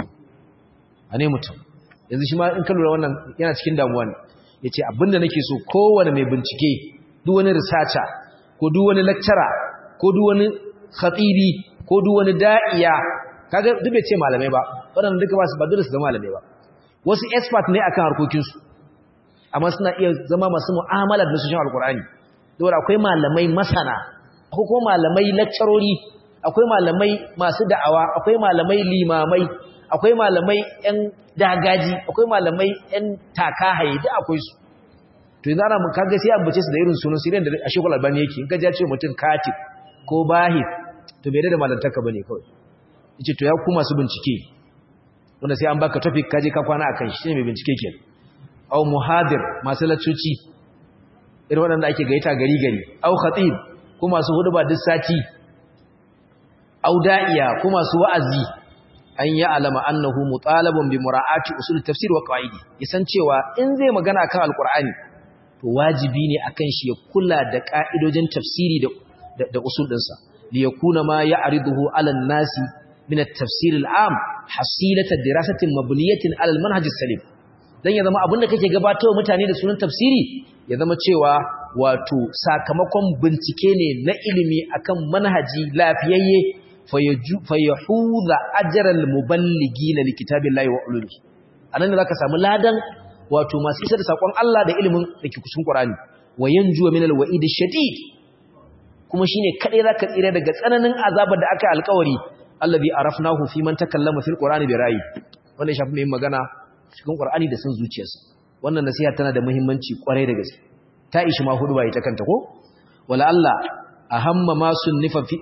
ane mutum yanzu shi ma in ka lura wannan yana cikin damuwa ne yace abinda nake so kowane mai bincike duk wani researcher ko duk wani lecturer ko duk wani khatibi ko duk wani da'iya kaga duk bai ce malamai ba waɗanda duka ba su ba dole su zama malamai ba wasu expert ne akan harkokinsu amma suna iya zama masu mu'amala da nasu shan alkur'ani dole akwai malamai masana akwai kuma malamai lecturori akwai malamai masu da'awa akwai malamai limamai akwai malamai yan dagaji akwai malamai yan takahaye duk akwai su to yanzu ana mun kaga sai ambace su da irin sunan sirin da a shekul albani yake in ka ja ce mutum katib ko bahith to bai da malantaka bane kawai yace to ya ku masu bincike wanda sai an baka topic kaje ka kwana akan shi ne mai bincike ke au muhadir masu laccoci irin waɗanda ake gaita gari gari au khatib ko masu huduba duk sati au da'iya ko masu wa'azi an ya alama annahu mutalabun bi mura'ati usul tafsir wa qawaidi yasan cewa in zai magana kan alqur'ani to wajibi ne akan shi ya kula da ka'idojin tafsiri da da usul dinsa li yakuna ma ya'riduhu 'ala an-nasi min at-tafsir al-'am hasilata dirasatin mabniyatin 'ala al-manhaj as-salim dan ya zama abinda kake gabatarwa mutane da sunan tafsiri ya zama cewa wato sakamakon bincike ne na ilimi akan manhaji lafiyayye fayahuza ajral muballigina likitabillahi wa ulumi anan ne zaka samu ladan wato masu isar da sakon Allah da ilimin dake kusun Qur'ani wa yanju min alwa'id shadid kuma shine kadai zaka tsira daga tsananin azabar da aka alƙawari allazi arafnahu fi man takallama fil qur'ani bi ra'yi wannan shafi mai magana cikin Qur'ani da sun zuciyarsa wannan nasiha tana da muhimmanci kwarai da gaske ta ishi ma hudu ba ita kanta ko wala Allah ahamma ma sunnifa fi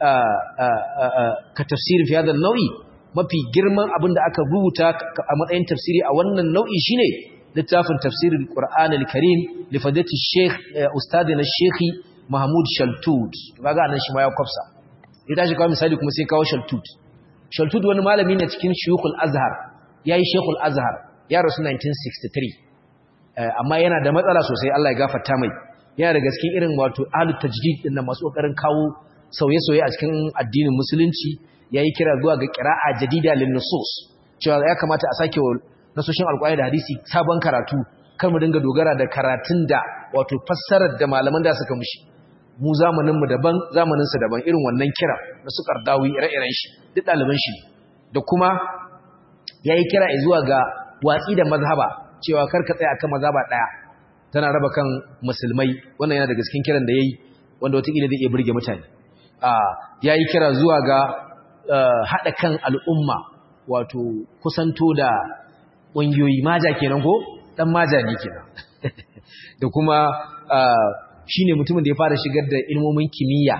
ka tafsirin fi hadha nau'i mafi girman abin da aka rubuta a matsayin tafsiri a wannan nau'i shine littafin tafsirin Qur'an al-Karim li fadati Sheikh ustadina Sheikh Mahmud Shaltud kaga nan shi ma ya kwafsa ya tashi kawo misali kuma sai kawo shaltut shaltut wani malami ne cikin shuyukul azhar yayi shekul azhar ya rasu 1963 amma yana da matsala sosai Allah ya gafarta mai yana da gaske irin wato ahlut tajdid din nan masu kokarin kawo sauye-sauye a cikin addinin musulunci yayi kira zuwa ga qira'a jadida lin nusus cewa ya kamata a sake nasoshin alƙur'ani da hadisi sabon karatu kar mu dinga dogara da karatun da wato fassarar da malaman da suka mushi mu zamanin mu daban zamanin su daban irin wannan kira na su kardawi ire-iren shi duk ɗaliban shi da kuma yayi kira zuwa ga watsi da mazhaba cewa kar ka tsaya akan mazhaba daya tana raba kan musulmai wannan yana daga cikin kiran da yayi wanda wataƙila zai iya burge mutane ya yi kira zuwa ga haɗa kan al'umma wato kusanto da ƙungiyoyi maja kenan ko ɗan maja ne kenan da kuma shi ne mutumin da ya fara shigar da ilmomin kimiyya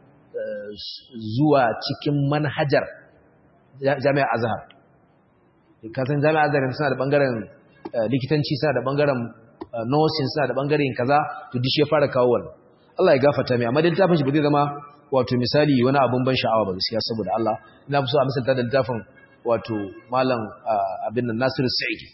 zuwa cikin manhajar jami'ar azhar kasan jami'ar azhar suna da ɓangaren likitanci suna da ɓangaren nursing suna da ɓangaren kaza to dishi ya fara kawo wannan Allah ya gafata mai amma da littafin shi ba zai zama wato misali wani abun ban sha'awa ba gaskiya saboda Allah ina so a misalta da littafin wato malam abin nan Nasiru Sa'idi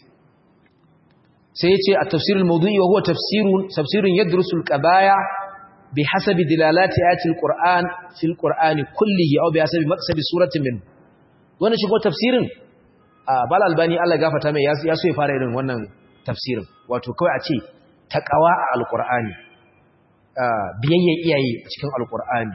sai yace at-tafsir al-mawdu'i wa huwa tafsirun tafsirun yadrusu al-qabaya bihasabi dilalati ayati al-Qur'an fi al-Qur'ani kullihi aw bihasabi maqsadi suratin min wannan shi ko tafsirin bal albani Allah ya gafarta mai ya so ya fara irin wannan tafsirin wato kawai a ce taqwa a al-Qur'ani biyayyen iyaye cikin al-Qur'ani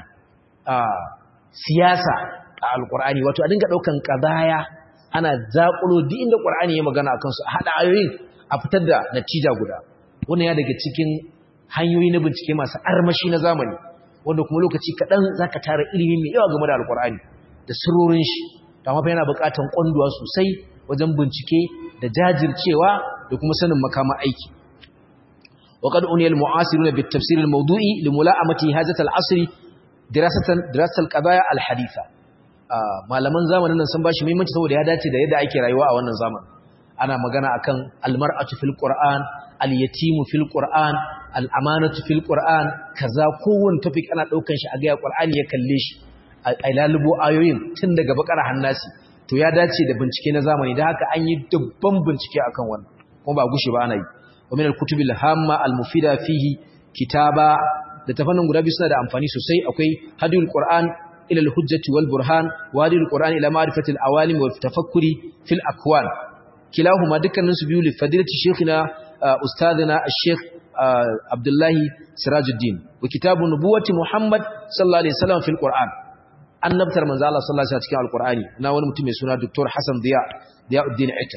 siyasa a alkur'ani wato a dinga daukan qadaya ana zakulo duk inda qur'ani ya magana akan su a hada ayoyin a fitar da natija guda wannan ya daga cikin hanyoyi na bincike masu armashi na zamani wanda kuma lokaci kadan zaka tara ilimi mai yawa game da alkur'ani da sirrorin shi amma fa yana buƙatar kwanduwa sosai wajen bincike da jajircewa da kuma sanin makama aiki وقد أني المعاصرون بالتفسير الموضوعي لملاءمة هذا العصر dirasatan dirasal qadaya alhaditha malaman zamanin nan sun bashi muhimmanci saboda ya dace da yadda ake rayuwa a wannan zamanin ana magana akan almar'atu fil qur'an alyatimu fil qur'an al'amanatu fil qur'an kaza kowanne topic ana daukan shi a ga qur'ani ya kalle shi a lalubo ayoyin tun daga bakara hannasi to ya dace da bincike na zamani da haka an yi dubban bincike akan wannan kuma ba gushi ba ana yi wa min al-kutubil hamma al-mufida fihi kitaba da tafannin guda biyu suna da amfani sosai akwai hadiyul qur'an ila al-hujjati wal burhan wa hadiyul qur'an ila ma'rifati al-awalim wa tafakkuri fil akwan kilahuma dukkanin su biyu li fadilati shaykhina ustadina al-shaykh abdullahi sirajuddin wa kitabu nubuwati muhammad sallallahu alaihi wasallam fil qur'an annabtar manzo Allah sallallahu alaihi wasallam cikin al-qur'ani na wani mutum mai suna dr hasan diya diyauddin aitar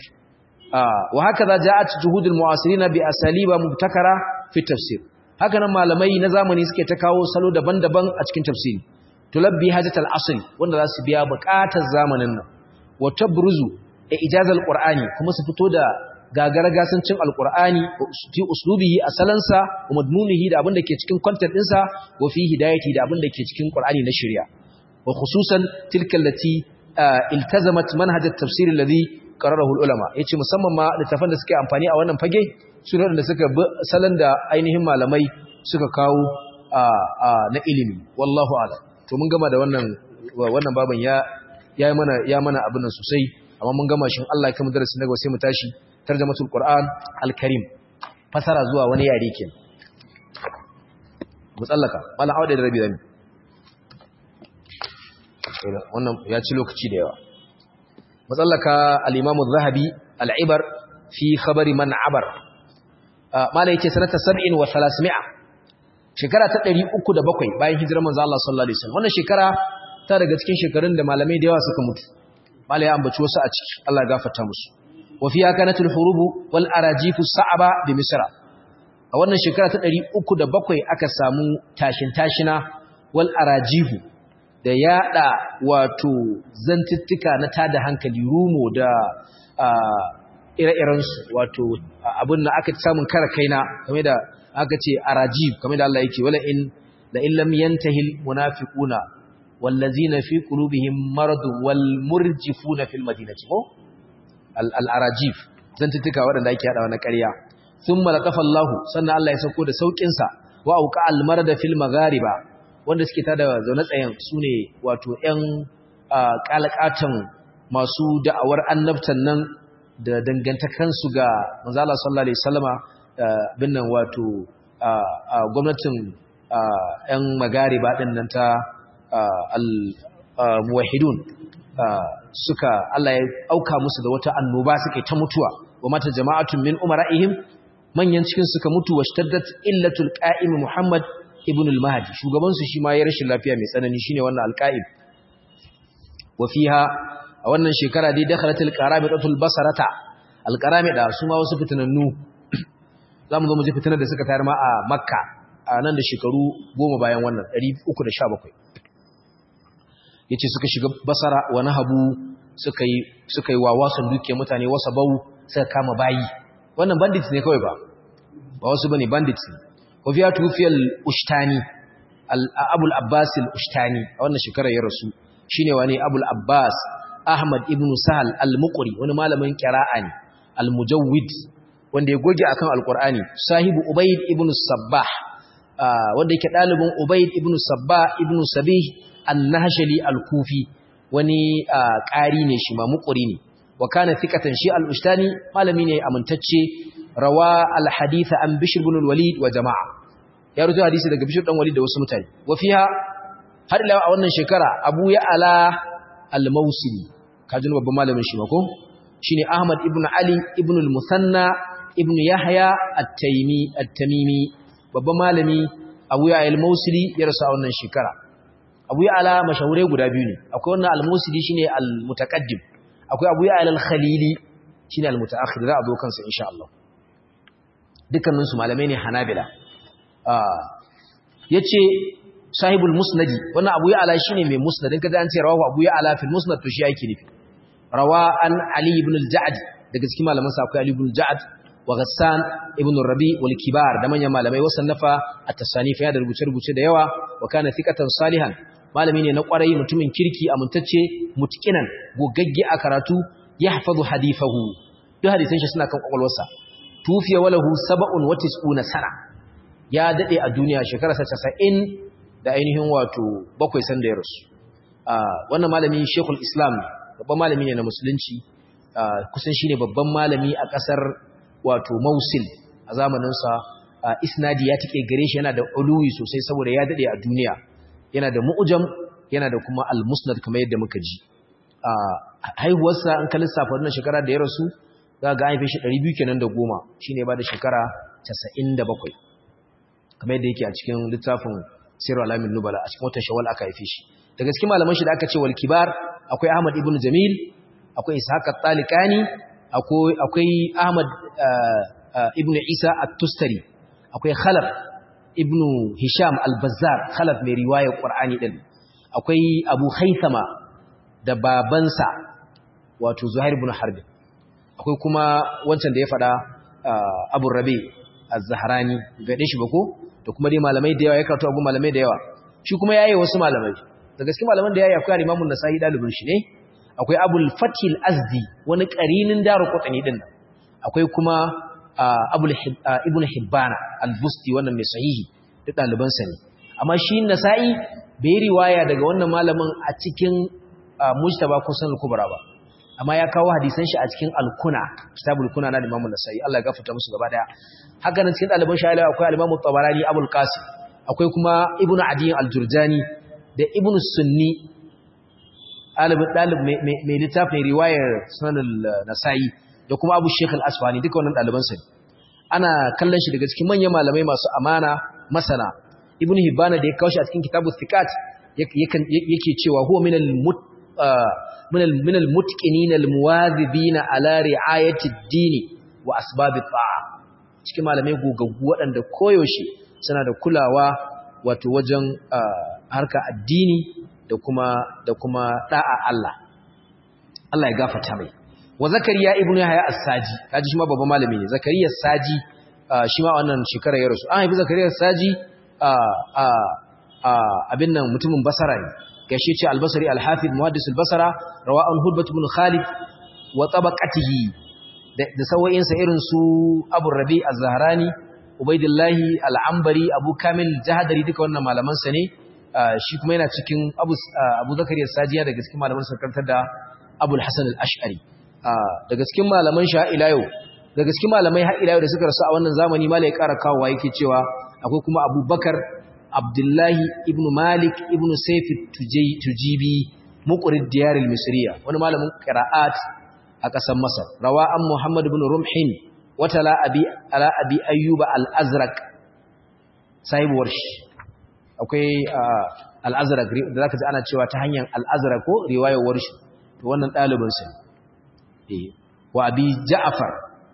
wa hakaza ja'at juhudul mu'asirin bi asaliba mubtakara fi tafsir haka nan malamai na zamani suke ta kawo salo daban-daban a cikin tafsiri tulabbi hajatal asr wanda za su biya buƙatar zamanin nan wa tabruzu ijazal qur'ani kuma su fito da gagara gasancin alqur'ani fi uslubihi asalansa wa madmunihi da abin da ke cikin content ɗinsa wa fi hidayati da abin da ke cikin qur'ani na shari'a wa khususan tilka allati iltazamat manhaj at-tafsir alladhi qararahu ulama yace musamman ma littafan da suke amfani a wannan fage sunan da suka bi salon da ainihin malamai suka kawo na ilimi wallahu a'lam to mun gama da wannan wannan baban ya ya mana ya mana abin nan sosai amma mun gama shin Allah ya kama darasin daga sai mu tashi tarjamatul qur'an al-karim fasara zuwa wani yare kenan mu tsallaka mala awda da rabi zami wannan ya ci lokaci da yawa mu tsallaka al-imam az-zahabi al-ibar fi khabari man abar mala yake sanata 70 wa 300 shekara ta 307 bayan hijirar manzo Allah sallallahu alaihi wasallam wannan shekara ta daga cikin shekarun da malamai da yawa suka mutu mala ya ambaci wasu a ciki Allah ya gafarta musu wa fiya kanatul hurubu wal arajifu sa'aba bi misra a wannan shekara ta 307 aka samu tashin tashina wal arajifu da yada wato zantuttuka na tada hankali rumo da ire-irensu wato abin da aka samun kara kaina kamar da aka ce arajib kamar da Allah yake wala in la in lam yantahi al munafiquna wallazina fi qulubihim marad wal murjifuna fil madinati ko al arajib zantuttuka waɗanda ake hadawa na ƙarya thumma laqafa Allah sannan Allah ya sauko da saukin sa wa auqa al marada fil maghariba wanda suke tada zaune tsayen sune wato ƴan kalakatan masu da'awar annabtan nan da dangantakansu ga manzo Allah sallallahu alaihi wasallama bin nan wato gwamnatin ƴan magariba din nan ta al-muwahhidun suka Allah ya auka musu da wata annoba suka ta mutuwa wa mata jama'atun min umara'ihim manyan cikin suka mutu wa shtaddat illatul qa'im Muhammad ibn al-Mahdi shugaban su shi ma ya rashin lafiya mai tsanani shine wannan al-qa'im wa fiha a wannan shekara dai dakhalatul qaramidatul basarata al-qaramida su ma wasu fitanannu zamu zo mu ji fitanar da suka tayar ma a Makka a nan da shekaru goma bayan wannan 317 yace suka shiga basara wa nahabu suka yi suka yi wawasan duke mutane wasa bau suka kama bayi wannan bandits ne kawai ba ba wasu bane bandits ne wa fiya tufiyal ushtani abul abbas al ushtani a wannan shekarar ya rasu shine wani abul abbas ahmad ibn sahal al muqri wani malamin qira'a ne al mujawwid wanda ya goge akan alqur'ani sahibu ubayd ibn sabbah wanda yake dalibin ubayd ibn sabbah ibn sabih an-nahshali al-kufi wani ƙari ne shi ma muƙuri ne wa kana thiqatan shi al-ustani malami ne amintacce rawa al-hadith an bishr ibn al-walid wa jama'a ya rubuta hadisi daga bishr dan walid da wasu mutane wa fiha har ila a wannan shekara abu ya ala al-mawsili kajin babban malamin shi ma ko shine ahmad ibn ali ibn al-musanna ibn yahya at-taymi at-tamimi babban malami abu ya al-mawsili ya rasu a wannan shekara abu ya ala mashahure guda biyu ne akwai wannan al-musili shine al-mutaqaddim akwai abu ya ala al-khalili shine al-mutaakhir za a zo kansa insha Allah dukkanin su malamai ne hanabila ah yace sahibul musnadi wannan abu ya ala shine mai musnad in kaza an ce rawahu abu ya ala fil musnad to shi yake nufi rawa an ali ibn al-ja'd daga cikin malaman sa akwai ali ibn al-ja'd wa ghassan ibn rabi wal kibar da manyan malamai wasannafa at-tasanif ya da rubuce-rubuce da yawa wa kana thiqatan salihan malami ne na kwarai mutumin kirki amintacce mutkinan gogagge a karatu yahfazu hadithahu duk hadisan shi suna kan kwakwalwarsa tufiya walahu sab'un wa tis'una sana ya dade a duniya shekara 90 da ainihin wato bakwai san da ya rasu wannan malami Sheikhul Islam babban malami ne na musulunci kusan shine babban malami a kasar wato Mosul a zamanin sa isnadi ya take gare shi yana da uluwi sosai saboda ya dade a duniya yana da mu'jam yana da kuma al-musnad kamar yadda muka ji a haihuwarsa an kalli safa wannan shekara da ya rasu za ga haife shi 200 kenan da goma shine ba da shekara 97 kamar yadda yake a cikin littafin Sirr alamin nubala a cikin watan shawwal aka haife shi daga cikin malaman shi da aka ce wal kibar akwai Ahmad ibn Jamil akwai Ishaq at-Talikani akwai akwai Ahmad ibn Isa at-Tustari akwai Khalaf ibn Hisham al-Bazzar Khalaf mai riwayar Qur'ani din akwai Abu Haythama da babansa wato Zuhair ibn Harb akwai kuma wancan da ya fada Abu Rabi az-Zahrani gade shi ba ko da kuma dai malamai da yawa ya karatu abu malamai da yawa shi kuma yayi wasu malamai da gaske malaman da yayi akwai Imam an-Nasa'i dalibin shi ne akwai Abul Fatil Azdi wani qarinin Daruqutni din akwai kuma Abul Ibn Hibban al-Busti wannan mai sahihi da daliban sa ne amma shi Nasa'i bai riwaya daga wannan malamin a cikin Mujtaba ko Sunan Kubra ba amma ya kawo hadisan shi a cikin Al-Kuna kitabul Kuna na Imam Nasa'i Allah ya gafarta musu gaba daya haka nan cikin ɗaliban sha'ila akwai al-Imam tabarani Abul Qasim akwai kuma Ibn Adi al-Jurjani da Ibn Sunni ɗalibin ɗalib mai littafin riwayar Sunan nasai da kuma Abu Sheikh al-Asfani duka wannan ɗaliban sa ana kallon shi daga cikin manyan malamai masu amana masana Ibn Hibban da ya kawo shi a cikin Kitabut Thiqat yake cewa huwa min al-mut min al-mutqinin al-muwadhibin ala ri'ayati ad-din wa asbab at-ta'a cikin malamai gogaggu waɗanda koyaushe suna da kulawa wato wajen harka addini da kuma da kuma da'a Allah Allah ya gafarta mai wa zakariya ibnu yahya as-saji kaji shi ma babban malami ne zakariya as-saji shi ma wannan shekara ya rasu an haifi zakariya as-saji abin nan mutumin basara ne gashi ce al-basri al-hafiz muhaddis al-basra rawa'an hudbat ibn khalid wa tabaqatihi da sawo'insa irin su abu rabi a zaharani ubaidillahi al'ambari abu kamil jihadari duka wannan malamansa ne shi kuma yana cikin abu abu zakariya sajiya daga cikin malaman sarkantar da abul hasan al-ash'ari daga cikin malaman sha ila yau daga cikin malamai har ila yau da suka rasu a wannan zamani malai ƙara kawowa yake cewa akwai kuma abubakar abdullahi ibn malik ibn sayf tujibi muqrid diyar al-misriya wani malamin qira'at a ƙasar masar rawa an muhammad ibn rumhin wata la abi ala abi ayyuba al-azraq sahibuwar shi akwai al-azraq da zaka ji ana cewa ta hanyar al-azraq ko riwayar warshi to wannan dalibin sa eh wa abi ja'far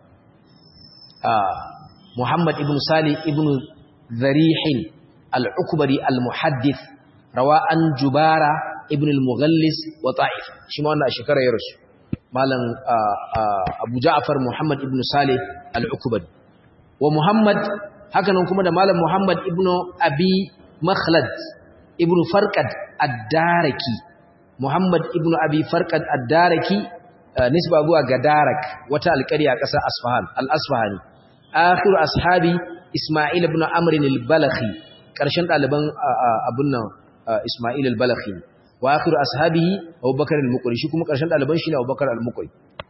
muhammad ibn salih ibn zarihin al-ukbari al-muhaddith rawa an jubara ibn al-mughallis wa ta'if shi ma wannan a shekara ya rasu malam abu ja'far muhammad ibn salih al-ukbari wa muhammad hakanan kuma da malam muhammad ibn abi makhlad ibn farqad ad-daraki muhammad ibn abi farqad ad-daraki nisba zuwa ga darak wata alƙarya a ƙasar asfahan al-asfahani akhiru ashabi isma'il ibn amr al-balakhi ƙarshen ɗaliban abun nan isma'il al-balakhi wa akhiru ashabihi abubakar al-muqri shi kuma ƙarshen ɗaliban shi ne abubakar al-muqri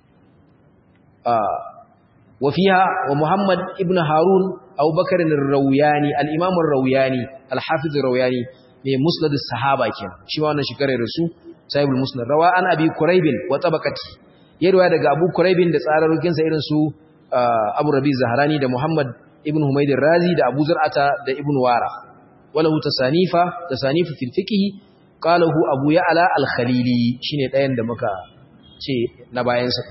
wa fiha wa muhammad ibn harun abubakar al-rawiyani al-imam al-rawiyani al-hafiz al-rawiyani mai musnad as-sahaba kenan shi ma wannan shekarar rasu sahibul musnad rawa an abi quraibin wa tabaqati yarwa daga abu quraibin da tsararrukin sa irin su abu rabi zahrani da muhammad ibn humayd razi da abu zur'ata da ibn wara walahu tasanifa tasanifu fil fiqh qalahu abu ya'la al-khalili shine ɗayan da muka ce na bayan sa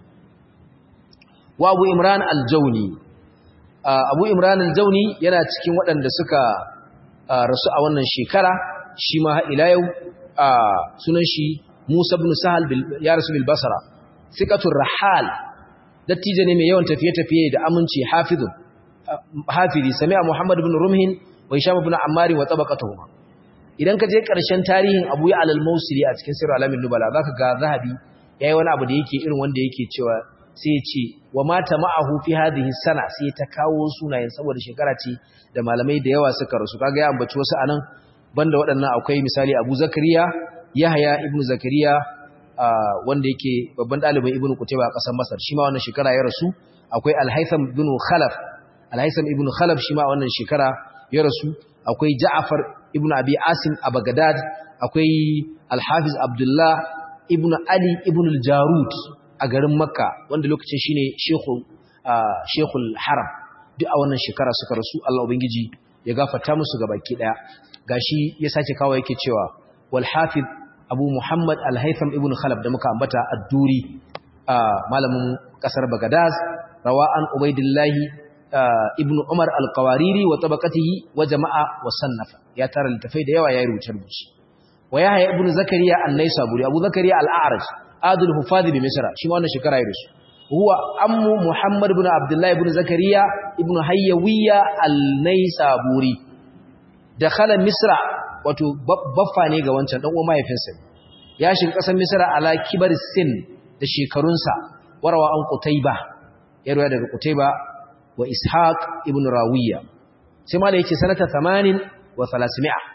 wa abu imran al-jawni abu imran al-jawni yana cikin waɗanda suka rasu a wannan shekara shi ma ila yau sunan shi Musa ibn Sahal ya rasu bil Basra thiqatur rahal dattijo ne mai yawan tafiye-tafiye da aminci hafizun hafizi sami'a Muhammad ibn Rumhin wa Hisham ibn Ammar wa tabaqatuhuma idan ka je ƙarshen tarihin Abu Ya'la al-Mawsili a cikin Sirr al-Alamin Nubala zaka ga Zahabi yayi wani abu da yake irin wanda yake cewa sai ya ce wa mata ma'ahu fi hadhihi sana sai ta kawo sunayen saboda shekara ce da malamai da yawa suka rasu kaga ya ambaci wasu anan banda waɗannan akwai misali Abu Zakariya Yahya ibn Zakariya wanda yake babban ɗalibin Ibn Qutayba a ƙasar Masar shi ma wannan shekara ya rasu akwai Al-Haytham ibn Khalaf Al-Haytham ibn Khalaf shi ma wannan shekara ya rasu akwai Ja'far ibn Abi Asim a Baghdad akwai Al-Hafiz Abdullah ibn Ali ibn al-Jarud a garin Makka wanda lokacin shine Sheikhu Sheikhul Haram duk a wannan shekara suka rasu Allah ubangiji ya gafarta musu gabaki daya gashi ya sake kawo yake cewa wal hafiz Abu Muhammad Al-Haytham ibn Khalaf da muka ambata ad-Duri malamin kasar Baghdad rawa'an Ubaidillah ibn Umar al-Qawariri wa tabaqatihi wa jama'a wa sannafa ya tara littafai da yawa ya rubuce rubuce wa Yahya ibn Zakariya an-Naisaburi Abu Zakariya al-A'raj adul hufaz bi Misra shi ma wannan shekara ya rasu huwa ammu Muhammad ibn Abdullah ibn Zakariya ibn Hayyawiya al-Naisaburi dakhala Misra wato baffa ne ga wancan dan uwan mahaifinsa ya shiga kasar Misra ala kibar sin da shekarunsa warawa an Qutayba ya ruwa daga Qutayba wa Ishaq ibn Rawiya sai ma da yake sanata 80 wa 300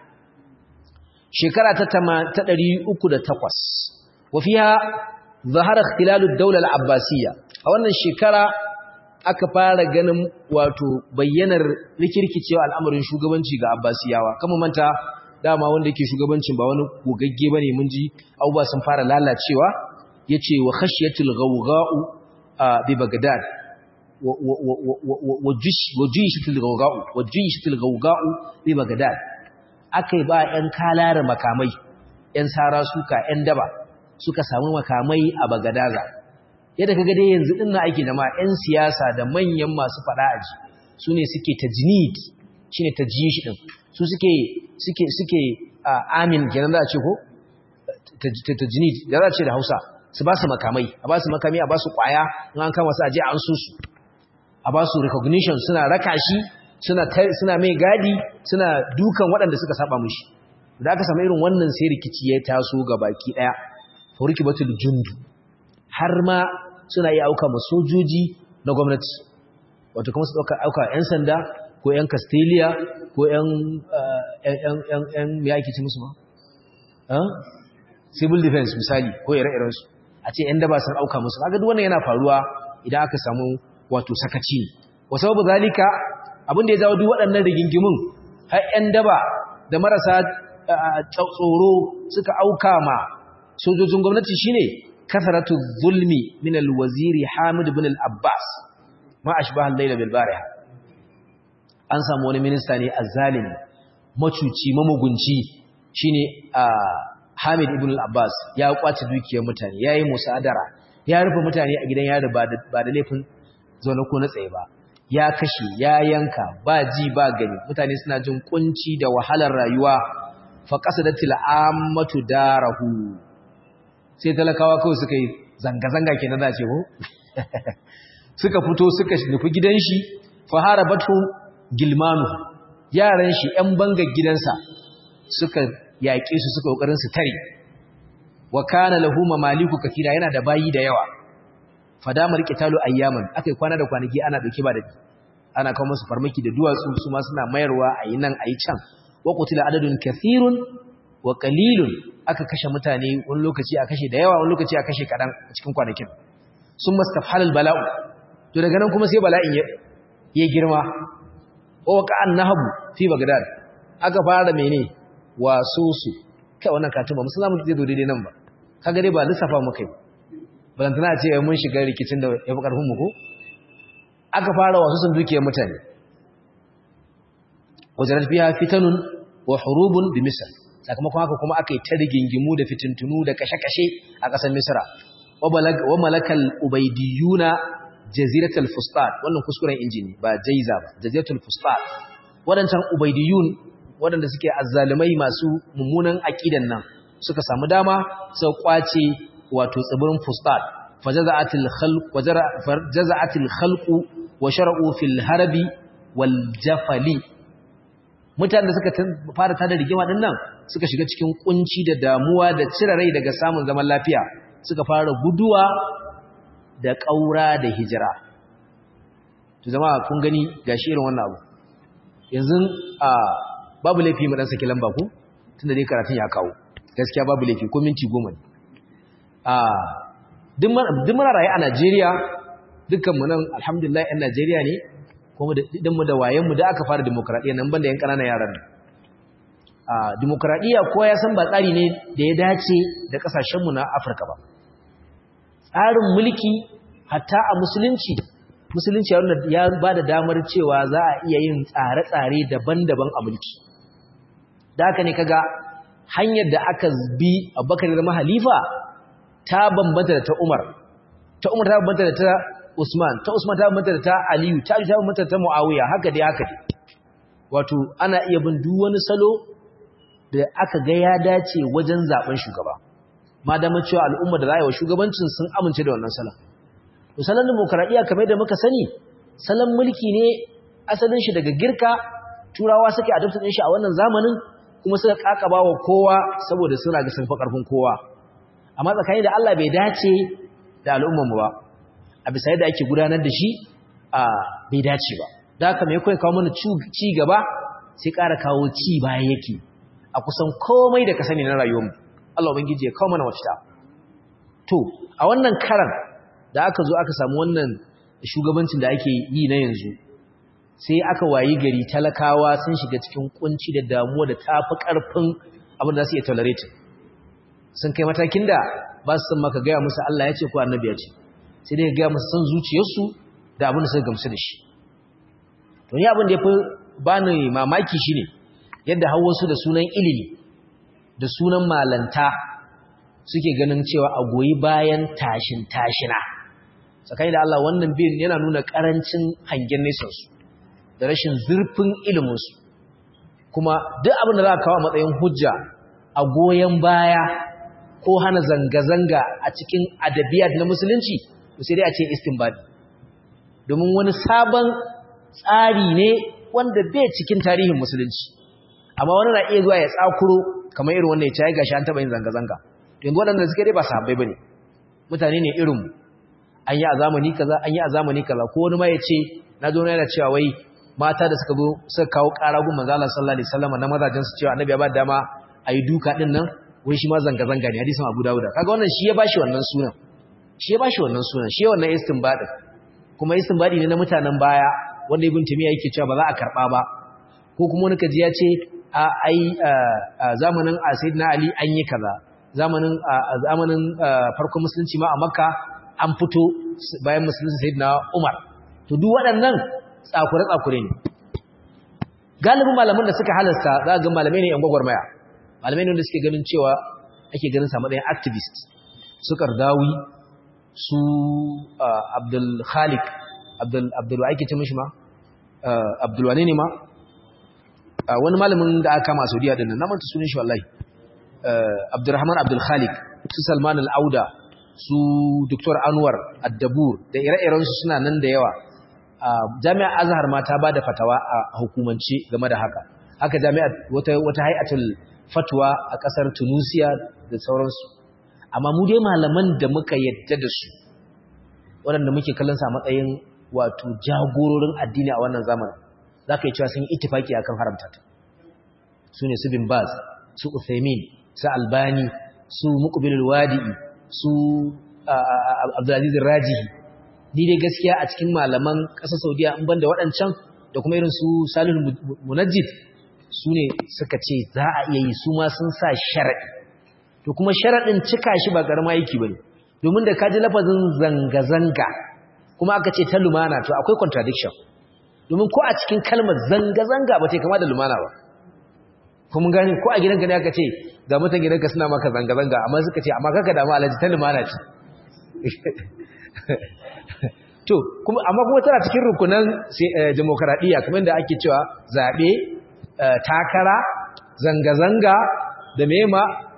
shekara ta 308 wa fiha zahara ikhtilalu ad-dawla al-abbasiyya a wannan shekara aka fara ganin wato bayyanar rikirkicewa al'amarin shugabanci ga abbasiyawa kamar manta dama wanda yake shugabancin ba wani gogagge bane mun ji abubuwa sun fara lalacewa yace wa khashyatul ghawgha'u bi bagdad wa jishatul ghawgha'u wa jishatul ghawgha'u bi bagdad akai ba yan kalara makamai yan sara suka yan daba suka samu makamai a bagadaza yadda kaga dai yanzu dinnan ake da ma yan siyasa da manyan masu fada aji sune suke tajnid shine tajyish din su suke suke suke amin kenan za a ce ko tajnid da za a ce da Hausa su ba su makamai a ba su makami a ba su kwaya in an kama su aje an so su a ba su recognition suna raka shi suna suna mai gadi suna dukan waɗanda suka saba mushi da aka samu irin wannan sai rikici ya taso ga baki daya furikibatul jundu har ma suna iya auka ma sojoji na gwamnati wato kuma su dauka auka yan sanda ko yan castelia ko ‘yan ya ake ci musu ma? civil defense misali ko ire-irensu a ce ‘yan daba sun auka musu haka wannan yana faruwa idan aka samu wato sakaci ne wasu babu zalika abinda ya jawo duk waɗannan rigingimin har ‘yan daba da marasa tsoro suka auka ma sojojin gwamnati shine kasaratu zulmi min alwaziri hamid bin al-abbas ma ashbaha al-layla bil bariha an samu wani minista ne azzalimi macuci mamugunci shine Hamid ibn al-Abbas ya kwace dukiyar mutane yayi musadara ya rufe mutane a gidan yari ba da laifin zaune ko na tsaye ba ya kashe ya yanka ba ji ba gani mutane suna jin kunci da wahalar rayuwa fa qasadatil ammatu darahu sai talakawa kawai suka yi zanga zanga kenan da ce ko suka fito suka nufi gidan shi fa harabatu gilmanu yaran shi ‘yan bangar gidansa suka yaƙe su suka ƙoƙarin su tare wa kana lahu mamaliku kafira yana da bayi da yawa fadamar qitalu ayyaman akai kwana da kwanaki ana dauke ba da ana kawo musu farmaki da duwatsu su ma suna mayarwa ayi nan ayi can wa qutila adadun kathirun wa qalilun aka kashe mutane wani lokaci a kashe da yawa wani lokaci a kashe kadan cikin kwanakin sun mastafhalal bala'u to daga nan kuma sai bala'in ya girma waka annahabu fi bagdad aka fara mene waso su kai wannan katuma musulmi zai zo daidai nan ba kaga dai ba lissafa mu kai ban tana ce mun shiga rikicin da ya fi karfin mu ko aka fara wasu sun dukiyar mutane wajarat biya fitanun wa hurubun bi misr sakamakon haka kuma aka yi ta rigingimu da fitintunu da kashe-kashe a ƙasar misra wa malakal ubaidiyuna jaziratul fustat wannan kuskuren injini ba jaiza ba jaziratul fustat wadancan ubaidiyun wadanda suke azzalumai masu mummunan aqidan nan suka samu dama sau kwace wato tsibirin fustat fajaza'atil khalq wajaza'atil khalq wa shar'u fil harbi wal jafali mutanen da suka fara tada rigima din nan suka shiga cikin kunci da damuwa da cire rai daga samun zaman lafiya suka fara guduwa da ƙaura da hijira to zama kun gani gashi irin wannan abu yanzu a babu laifi mu dan saki lamba ku tunda dai karatun ya kawo gaskiya babu laifi ko minti goma ne a duk muna raye a Najeriya dukkan mu nan alhamdulillah ɗan Najeriya ne kuma da mu da wayen mu da aka fara demokradiyya nan banda yan ƙananan yaran nan a demokradiyya kowa ya san ba tsari ne da ya dace da kasashen mu na Afirka ba tsarin mulki hatta a musulunci musulunci ya ba da damar cewa za a iya yin tsare-tsare daban-daban a mulki da haka ne kaga hanyar da aka bi abubakar da halifa ta bambanta da ta umar ta umar ta bambanta da ta usman ta usman ta bambanta da ta aliyu ta ta bambanta da ta muawiya haka dai haka dai wato ana iya bin duk wani salo da aka ga ya dace wajen zaben shugaba ma da cewa al'umma da rayuwa shugabancin sun amince da wannan salon to salon demokradiya kamar da muka sani salon mulki ne asalin shi daga girka turawa suke adopta din shi a wannan zamanin kuma suka kakaba wa kowa saboda suna ga sun fa karfin kowa amma tsakani da Allah bai dace da al'ummar mu ba a bisa yadda ake gudanar da shi a bai dace ba da haka mai kai kawo mana ci gaba sai ƙara kawo ci baya yake a kusan komai da ka sani na rayuwarmu Allah ubangiji ya kawo mana wata to a wannan karan da aka zo aka samu wannan shugabancin da ake yi na yanzu sai aka wayi gari talakawa sun shiga cikin kunci da damuwa da tafi karfin abin da su iya tolerate sun kai matakin da ba su san maka gaya musu Allah ya ce ko annabi ya ce sai dai gaya musu san zuciyarsu da abin da suka gamsu da shi to ni abin da ya fi bani mamaki shine yadda hawa su da sunan ilimi da sunan malanta suke ganin cewa a goyi bayan tashin tashina tsakani da Allah wannan bin yana nuna karancin hangen nesansu da rashin zurfin iliminsu kuma duk abin da za a kawo a matsayin hujja a goyon baya ko hana zanga-zanga a cikin adabiyat na musulunci sai dai a ce istinbadi domin wani sabon tsari ne wanda bai cikin tarihin musulunci amma wani na iya zuwa ya tsakuro kamar irin wannan ya ci gashi an taɓa yin zanga-zanga yanzu waɗanda suke dai ba sahabbai ba ne mutane ne irinmu an yi a zamani kaza an yi a zamani kaza ko wani ma ya ce na zo yana cewa wai mata da suka zo suka kawo ƙara gun manzo Allah sallallahu alaihi wasallam na mazajin su cewa annabi ya ba dama ayi duka din nan wai shi ma zanga zanga ne hadisin Abu Dawud kaga wannan shi ya bashi wannan sunan shi ya bashi wannan sunan shi wannan istinbadin kuma istinbadi ne na mutanen baya wanda ibn Taymiyyah yake cewa ba za a karba ba ko kuma wani kaji ya ce a ai zamanin Sayyidina Ali an yi kaza zamanin zamanin farkon musulunci ma a Makka an fito bayan musulunci Sayyidina Umar to duk waɗannan tsakure tsakure ne galibin malaman da suka halasta za ga malamai ne yan gwagwarmaya malamai ne wanda suke ganin cewa ake ganin sa matsayin activist su Kardawi su Abdul Khaliq Abdul Abdul ake ce mishi ma Abdul wane ne ma wani malamin da aka kama a Saudiya din nan na manta sunan shi wallahi Abdurrahman Abdul Khaliq su Salman Al-Auda su Dr. Anwar Ad-Dabur da ire-iren su suna nan da yawa Jami'ar Azhar ma ta bada fatawa a hukumance game da haka haka jami'a wata wata hay'atul fatwa a kasar Tunisia da sauransu amma mu dai malaman da muka yadda da su waɗanda muke kallon sa matsayin wato jagororin addini a wannan zamanin za ka yi cewa sun yi itifaki a kan haramta ta su ne su bin baz su uthaymin su albani su muqbilul wadi'i su abdulaziz rajihi ni dai gaskiya a cikin malaman ƙasar saudiya in banda waɗancan da kuma irin su salihul munajjid su ne suka ce za a iya yi su ma sun sa sharaɗi to kuma sharaɗin cika shi ba ƙarama yake ba ne domin da ka ji lafazin zanga-zanga kuma aka ce ta lumana to akwai contradiction domin ko a cikin kalmar zanga-zanga ba ta kama da lumana ba kuma gani ko a gidanka ne aka ce ga mutan gidanka suna maka zanga-zanga amma suka ce amma kaka damu alaji ta lumana ce to kuma amma kuma tana cikin rukunan demokaradiyya kamar da ake cewa zaɓe takara zanga-zanga da mema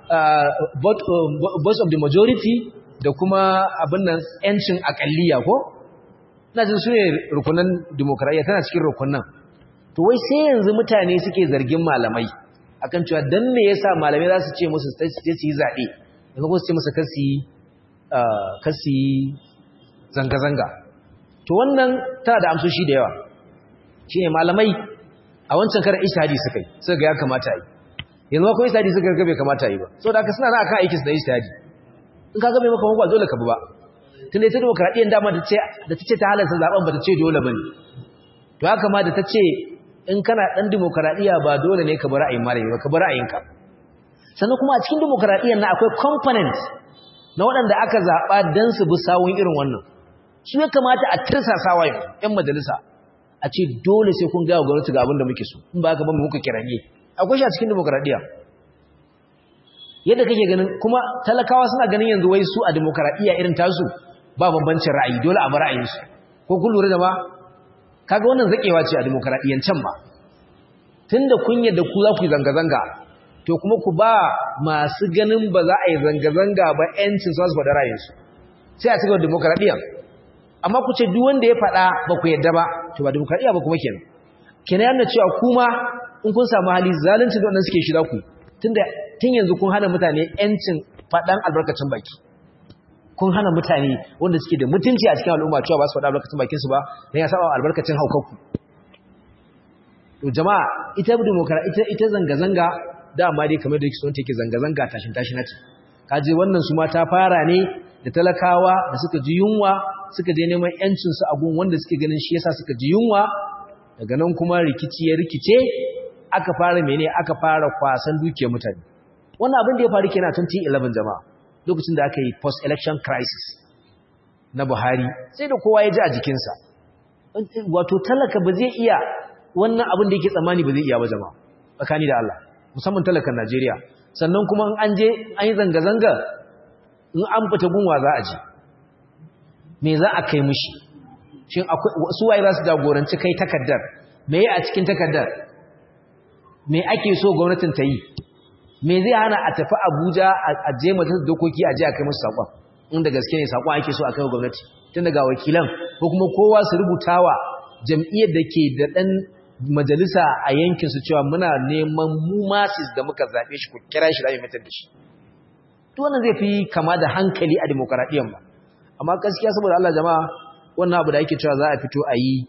vote of the majority da kuma abin nan 'yancin akalliya ko ina jin su ne rukunan demokradiyya tana cikin rukunan to wai sai yanzu mutane suke zargin malamai akan cewa dan me yasa malamai za su ce musu su yi zaɓe daga kuma su ce musu kasi kasi zanga-zanga to wannan tana da amsoshi da yawa shine malamai a wancan karar ishtihadi suka yi suka ga ya kamata yi yanzu kuma ishtihadi suka ga bai kamata yi ba saboda haka suna na akan aikin su da ishtihadi in ka ga bai maka ba dole ka bi ba tun da ita demokradiyyar dama da ta ce ta halarta zaben ba ta ce dole ba ne to haka ma da ta ce in kana ɗan demokradiyya ba dole ne ka bi ra'ayin malami ba ka bi ra'ayinka sannan kuma a cikin demokradiyyar na akwai component na waɗanda aka zaɓa don su bi sawun irin wannan su ya kamata a tirsasawa yanzu ‘yan majalisa a ce dole sai kun gawa gwamnati ga abin da muke so in ba haka ba mu muka kiranye akwai shi a cikin demokradiyya yadda kake ganin kuma talakawa suna ganin yanzu wai su a demokradiyya irin tasu ba bambancin ra'ayi dole a bar ra'ayinsu ko kun lura da ba kaga wannan zakewa ce a demokradiyyan can ba tunda kun yadda ku za ku yi zanga-zanga to kuma ku ba masu ganin ba za a yi zanga-zanga ba yancin su su faɗa ra'ayinsu sai a cikin demokradiyya amma ku ce duk wanda ya faɗa ba ku yadda ba to ba demokradiyya ba kuma kenan kenan yana cewa kuma in kun samu hali zalunci da wannan suke shi za ku tunda tun yanzu kun hana mutane yancin faɗan albarkacin baki kun hana mutane wanda suke da mutunci a cikin al'umma cewa ba su faɗa albarkacin bakinsu ba don ya saba albarkacin haukanku to jama'a ita demokra ita ita zanga-zanga dama dai kamar da yake son take zanga-zanga tashin tashinati kaje wannan su ma ta fara ne da talakawa da suka ji yunwa suka je neman yancin su a gun wanda suke ganin shi yasa suka ji yunwa daga nan kuma rikici ya rikice aka fara mene aka fara kwasan dukiyar mutane wannan abin da ya faru kenan 2011 jama'a lokacin da aka yi post election crisis na Buhari sai da kowa ya ji a jikinsa wato talaka ba zai iya wannan abin da yake tsammani ba zai iya ba jama'a tsakani da Allah musamman talakan Najeriya sannan kuma in an je an yi zanga-zanga in an fita gunwa za a je me za a kai mushi shin akwai su waye za su jagoranci kai takaddar me a cikin takaddar me ake so gwamnatin ta yi me zai hana a tafi Abuja a je majalisar dokoki a je a kai musu sakon inda gaske ne sakon ake so a kai gwamnati tun daga wakilan ko kuma kowa su rubutawa jam'iyyar da ke da dan majalisa a yankin su cewa muna neman mu masis da muka zabe shi ku kira shi rayu mutar da shi to wannan zai fi kama da hankali a demokradiyyar ba amma gaskiya saboda Allah jama'a wannan abu da yake cewa za a fito a yi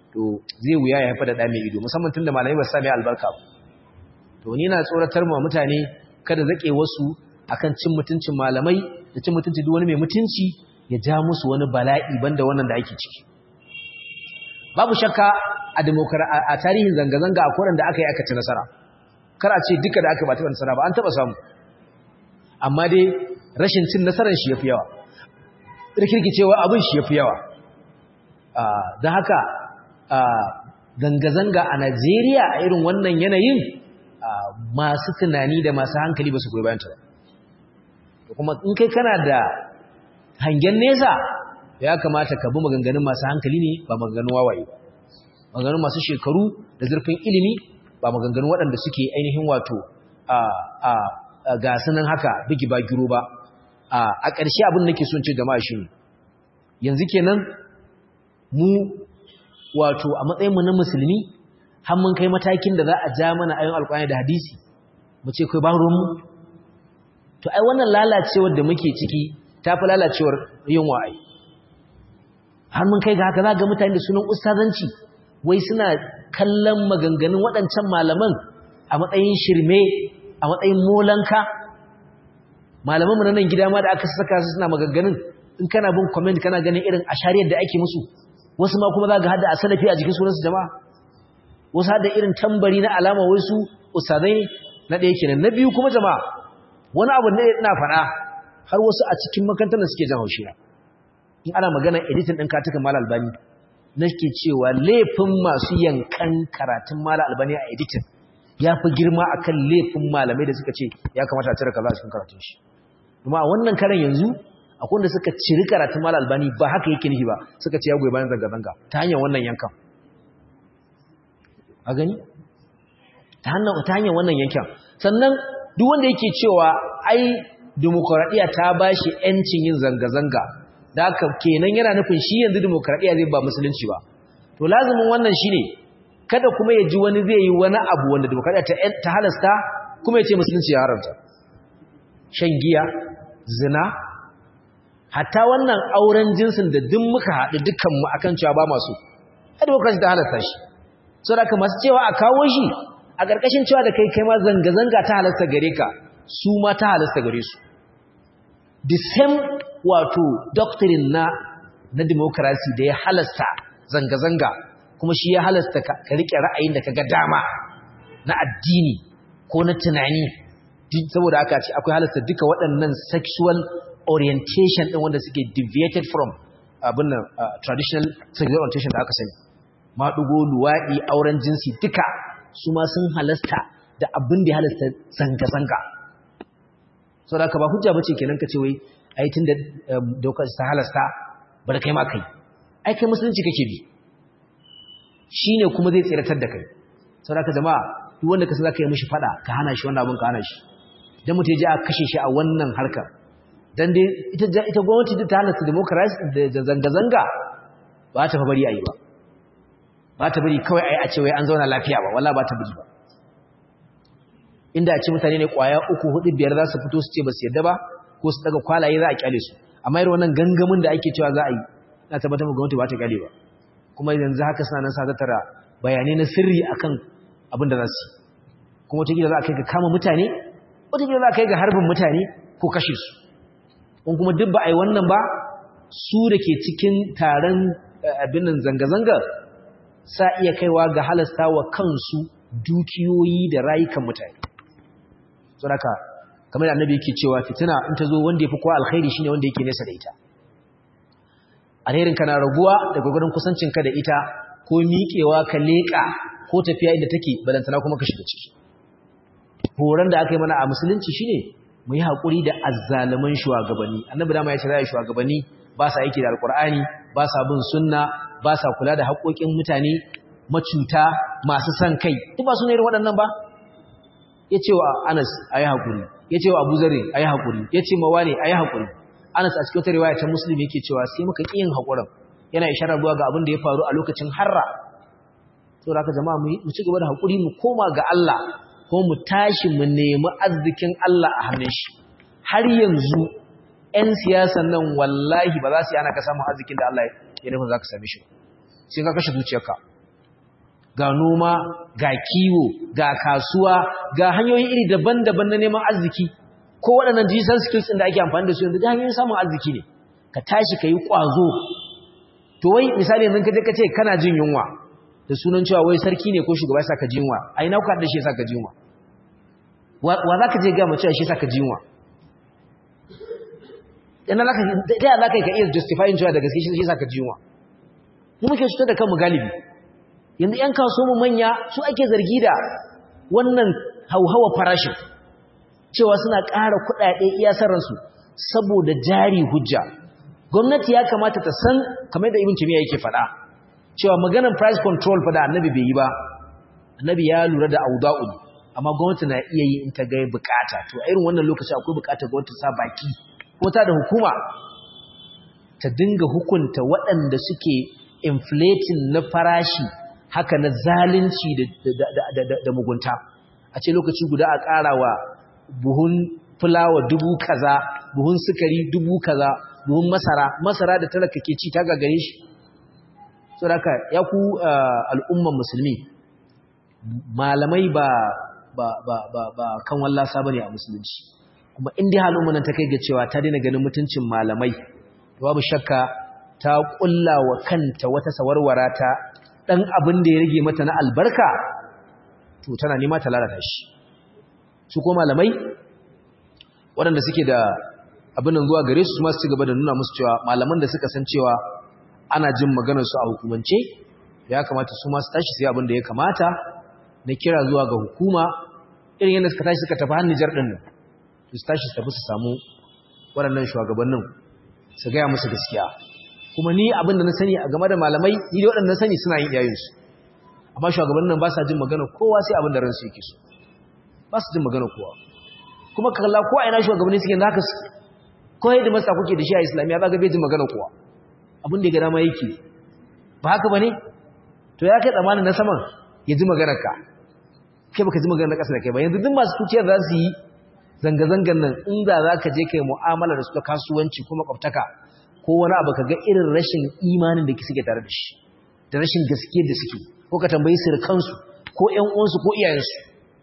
to zai wuya ya haifar da ɗa mai ido musamman tun da malamai ba su sami albarka ba to ni na tsoratar ma mutane kada zaƙe wasu akan cin mutuncin malamai da cin mutunci duk wani mai mutunci ya ja musu wani bala'i banda wannan da ake ciki babu shakka a a tarihin zanga-zanga a koran da aka yi aka ci nasara kar a ce duka da aka ba taɓa nasara ba an taɓa samu amma dai rashin cin nasarar shi ya fi yawa rikirkicewa abin shi ya fi yawa don haka zanga-zanga a najeriya a irin wannan yanayin masu tunani da masu hankali ba su goyi bayanta ba kuma in kai kana da hangen nesa ya kamata ka bi maganganun masu hankali ne ba maganganun wawaye ba maganganun masu shekaru da zurfin ilimi ba maganganun waɗanda suke ainihin wato a gasunan haka bigi ba giro ba a ƙarshe abin da ke son ce jama'a shi yanzu kenan mu wato a matsayinmu na musulmi har mun kai matakin da za a ja mana ayon alƙwani da hadisi mu ce kai ba ruwanmu to ai wannan lalacewar da muke ciki ta fi lalacewar yin wa'ai har mun kai ga haka za ga mutane da sunan ustazanci wai suna kallon maganganun waɗancan malaman a matsayin shirme a matsayin molanka malaman mu nan gida ma da aka saka su suna maganganun in kana bin comment kana ganin irin ashariyar da ake musu wasu ma kuma za ga hada a salafi a jikin sunansu jama'a wasu hada irin tambari na alama wai su ustazai ne na ɗaya kenan na biyu kuma jama'a wani abu ne ina faɗa har wasu a cikin makarantar da suke jan haushi in ana magana editing ɗin katukan mala albani nake cewa laifin masu yankan karatun mala albani a editing ya fi girma akan laifin malamai da suka ce ya kamata a cire kaza a cikin karatun shi kuma a wannan karan yanzu akwai wanda suka ciri karatun mala albani ba haka yake nihi ba suka ce ya goyi bayan zanga-zanga ta hanyar wannan yankan a gani ta hanyar wannan yankan sannan duk wanda yake cewa ai demokradiya ta ba shi ‘yancin yin zanga-zanga da haka kenan yana nufin shi yanzu demokradiya zai ba musulunci ba to lazumin wannan shi ne kada kuma ya ji wani zai yi wani abu wanda demokradiya ta halasta kuma ya ce musulunci ya haramta shan giya zina hatta wannan auren jinsin da duk muka haɗu dukkanmu akan cewa ba masu a demokradiya ta halasta shi so da masu cewa a kawo shi a ƙarƙashin cewa da kai kai ma zanga-zanga ta halasta gare ka su ma ta halasta gare su the same wato doctrine na na democracy da ya halasta zanga-zanga kuma shi ya halasta ka rike ra'ayin da kaga dama na addini ko na tunani saboda aka ce akwai halasta duka waɗannan sexual orientation ɗin wanda suke deviated from abin nan traditional sexual orientation da aka sani maɗugo luwaɗi auren jinsi duka su ma sun halasta da abin da ya halasta zanga-zanga sau da aka ba hujja bace kenan ka ce wai ai tun da dokar ta halasta ba da kai ma kai ai kai musulunci kake bi shi ne kuma zai tseratar da kai sau da aka jama'a duk wanda ka san za ka yi mishi fada ka hana shi wannan abin ka hana shi don mutum ya ji a kashe shi a wannan harkar don dai ita gwamnati ta halasta demokarasi da zanga-zanga ba ta fa bari a yi ba ba ta bari kawai a yi a ce wai an zauna lafiya ba wala ba ta bari ba inda a ce mutane ne kwaya uku hudu biyar za su fito su ce ba su yadda ba ko su daga kwalaye za a kyale su amma irin wannan gangamin da ake cewa za a yi na tabbatar mu gwamnati ba ta kyale ba kuma yanzu haka suna nan sa tattara bayanai na sirri akan abin da za su yi kuma wata za a kai ga kama mutane wata za a kai ga harbin mutane ko kashe su in kuma duk ba a yi wannan ba su da ke cikin taron abin nan zanga-zanga sa iya kaiwa ga halasta wa kansu dukiyoyi da rayukan mutane saboda kamar da annabi yake cewa fitina in ta zo wanda yafi kowa alkhairi shine wanda yake nesa da ita alherin kana raguwa da gogorin kusancin ka da ita ko miƙewa ka leƙa ko tafiya inda take balantana kuma ka shiga ciki horon da aka yi mana a musulunci shine mu yi haƙuri da azzaluman shugabanni annabi dama ya ce zai shugabanni ba sa aiki da alkur'ani ba sa bin sunna ba sa kula da haƙoƙin mutane macuta masu san kai duk ba su ne irin waɗannan ba ya ce wa Anas a yi haƙuri ya ce wa Abu Zare a yi haƙuri ya ce mawa ne a yi haƙuri Anas a cikin wata riwaya ta Musulmi yake cewa sai muka ƙi yin haƙurin yana isharar zuwa ga abin da ya faru a lokacin harra to da jama'a mu ci gaba da haƙuri mu koma ga Allah ko mu tashi mu nemi arzikin Allah a hannun shi har yanzu 'yan siyasan nan wallahi ba za su yi ana ka samun arzikin da Allah ya nufin za ka same shi sai ka kashe zuciyarka ga noma ga kiwo ga kasuwa ga hanyoyi iri daban-daban na neman arziki ko waɗannan digital skills ɗin da ake amfani da su yanzu da hanyoyin samun arziki ne ka tashi ka yi ƙwazo to wai misali yanzu ka je ka ce kana jin yunwa da sunan cewa wai sarki ne ko shugaba ya sa ka ji yunwa a ina kuka da shi ya sa ka ji yunwa wa za ka je gama cewa shi ya sa ka ji yunwa yana za ka za ka iya justifying cewa da gaske shi ya sa ka ji yunwa mu muke cutar da kanmu galibi yanzu 'yan kaso mu manya su ake zargi da wannan hauhawa farashin cewa suna ƙara kuɗaɗe iya sarransu saboda jari hujja gwamnati ya kamata ta san kamar da ibn timiya yake faɗa cewa maganar price control fa da annabi bai yi ba annabi ya lura da auda'u amma gwamnati na iya yi in ta ga bukata to a irin wannan lokaci akwai bukata gwamnati sa baki ko ta da hukuma ta dinga hukunta waɗanda suke inflating na farashi haka na zalunci da mugunta a ce lokaci guda a ƙara wa buhun fulawa dubu kaza buhun sukari dubu kaza buhun masara masara da talaka ke ci ta gagare shi saboda ya ku al'umman musulmi malamai ba ba ba ba ba kan wallasa bane a musulunci kuma in dai halin nan ta kai ga cewa ta daina ganin mutuncin malamai babu shakka ta kulla wa kanta wata sawarwara ta dan abin da ya rage mata na albarka to tana nema ta lalata shi su ko malamai waɗanda suke da abin nan zuwa gare su su masu ci gaba da nuna musu cewa malaman da suka san cewa ana jin maganar su a hukumance ya kamata su masu tashi sai abin da ya kamata na kira zuwa ga hukuma irin yadda suka tashi suka tafi hannun jar ɗin nan su tashi su tafi su samu waɗannan shugabannin su gaya musu gaskiya kuma ni abin da na sani a game da malamai ni da waɗanda na sani suna yin iyayensu amma shugabannin nan ba sa jin magana kowa sai abin da ransu yake so ba su jin magana kowa kuma kalla ko a ina shugabanni suke da haka ko yadda masa kuke da shi a islamiyya ba ga bai jin magana kowa abin da ya ga dama yake ba haka ba ne to ya kai tsamanin na saman ya ji maganar ka kai baka ji maganar ƙasa da kai ba yanzu duk masu tuciyar za su yi zanga-zangan nan inda za ka je kai mu'amala da su ta kasuwanci ko makwabtaka ko wani abu ka ga irin rashin imanin da suke tare da shi da rashin gaskiyar da suke ko ka tambayi sirkansu ko ƴan uwansu ko iyayensu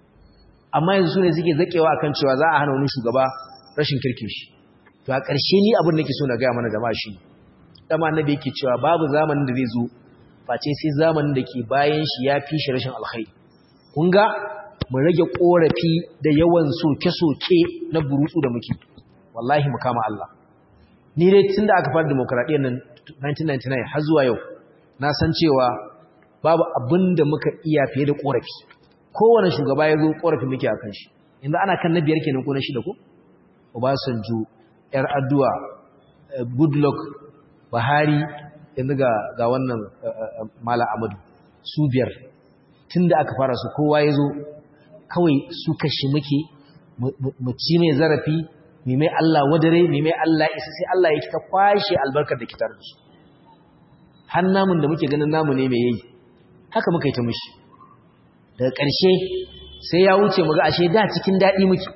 amma yanzu su ne suke zakewa akan cewa za a hana wani shugaba rashin kirkin shi to a ƙarshe ni abin da ke so na gaya mana jama'a shi dama annabi yake cewa babu zamanin da zai zo face sai zamanin da ke bayan shi ya fi shi rashin alkhairi kun ga mu rage korafi da yawan soke-soke na burutsu da muke wallahi mu kama Allah ni dai tunda aka fara demokradiyyar nan 1999 har zuwa yau na san cewa babu abin da muka iya fiye da korafi kowane shugaba ya zo korafi muke akan shi yanzu ana kan na biyar kenan ko na shida ko Obasanjo yar addu'a Goodluck Buhari yanzu ga ga wannan Mala Amadu su biyar tunda aka fara su kowa ya zo kawai su kashi muke mu ci mai zarafi mai mai Allah wadare mai mai Allah isa sai Allah ya ta kwashe albarkar da kitar da su har namun da muke ganin namu ne mai yayi haka muka yi ta mushi daga ƙarshe sai ya wuce mu ga ashe da cikin daɗi muke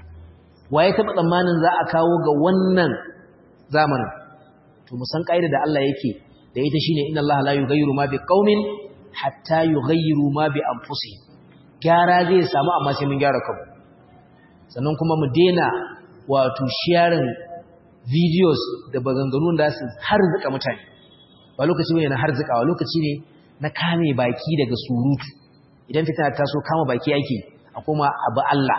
waye taɓa tsammanin za a kawo ga wannan zamanin to mu san ƙa'ida da Allah yake da ita shine inna Allah la yughayyiru ma biqaumin hatta yughayyiru ma bi anfusihim gyara zai samu amma sai mun gyara kanmu sannan kuma mu dena wato sharing videos da baganganun da su harzuka mutane ba lokaci ne na harzikawa lokaci ne na kame baki daga surutu idan fitina ta so kama baki ake a kuma abu Allah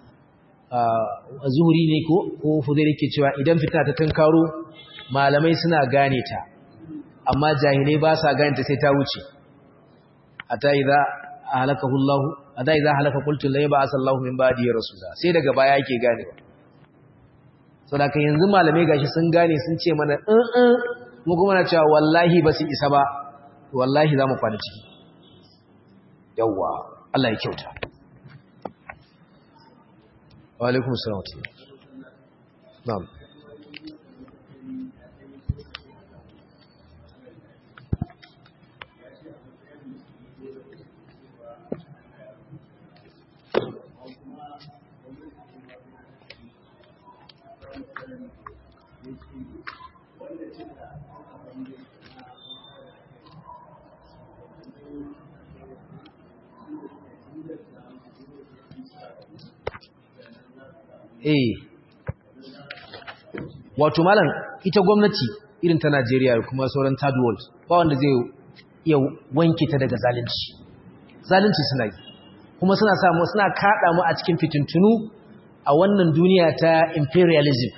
zuhuri ne ko ko fudai ke cewa idan fitina ta tunkaro malamai suna gane ta amma jahilai ba sa gane ta sai ta wuce ata idza halakahu Allah ada idza halaka qultu la yab'as Allah min ba'di rasula sai daga baya yake gane saboda kan yanzu malamai gashi sun gane sun ce mana in in mu kuma na cewa wallahi ba su isa ba wallahi za mu kwana ciki yawwa Allah ya kyauta wa alaikum assalam na'am eh wato malam ita gwamnati irin ta Najeriya kuma sauran third world ba wanda zai iya wanke ta daga zalunci zalunci suna yi kuma suna samu suna kada mu a cikin fitintunu a wannan duniya ta imperialism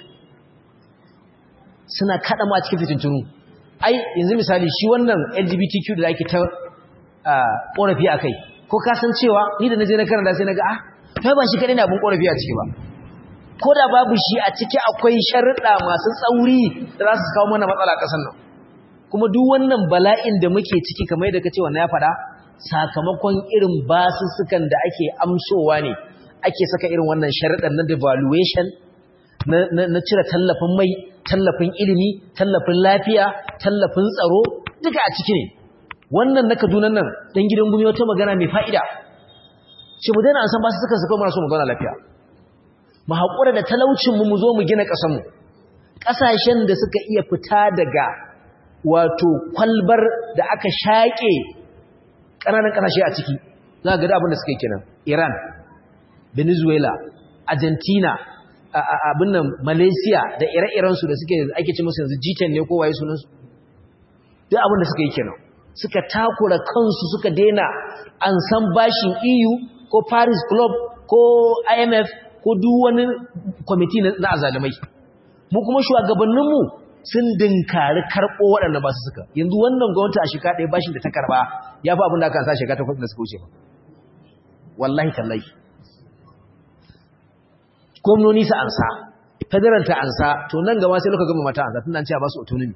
suna kada mu a cikin fitintunu ai yanzu misali shi wannan LGBTQ da ake ta korafi akai ko ka san cewa ni da naje na karanta sai naga ah kai ba shi kadai ne abun korafi a ciki ba ko da babu shi a ciki akwai sharuɗa masu tsauri da za su kawo mana matsala ƙasar nan kuma duk wannan bala'in da muke ciki kamar yadda kace wannan ya faɗa sakamakon irin basussukan da ake amsowa ne ake saka irin wannan sharuɗan na devaluation na cire tallafin mai tallafin ilimi tallafin lafiya tallafin tsaro duka a ciki ne wannan na Kaduna nan dan gidan gumi wata magana mai fa'ida shi mu daina an san basussukan su kuma so mu zauna lafiya mu haƙura da talaucinmu mu zo mu gina ƙasanmu ƙasashen da suka iya fita daga wato kwalbar da aka shaƙe ƙananan ƙasashe a ciki za ga da abin da suka yi kenan iran venezuela argentina abin nan malaysia da ire-irensu da suke ake ci musu yanzu g10 ne ko waye sunansu duk abin da suka yi kenan suka takura kansu suka daina an san bashin eu ko paris club ko imf ko duk wani kwamiti na azalimai mu kuma shugabanninmu sun dinkari karɓo waɗanda ba su suka yanzu wannan gwamnati a shekara ɗaya bashin da ta karɓa ya fi abin da aka sa shekara ta da suka wuce ba wallahi tallahi gwamnoni su ansa federal ta ansa to nan gaba sai loka gama mata ansa tun an ce a ba su autonomy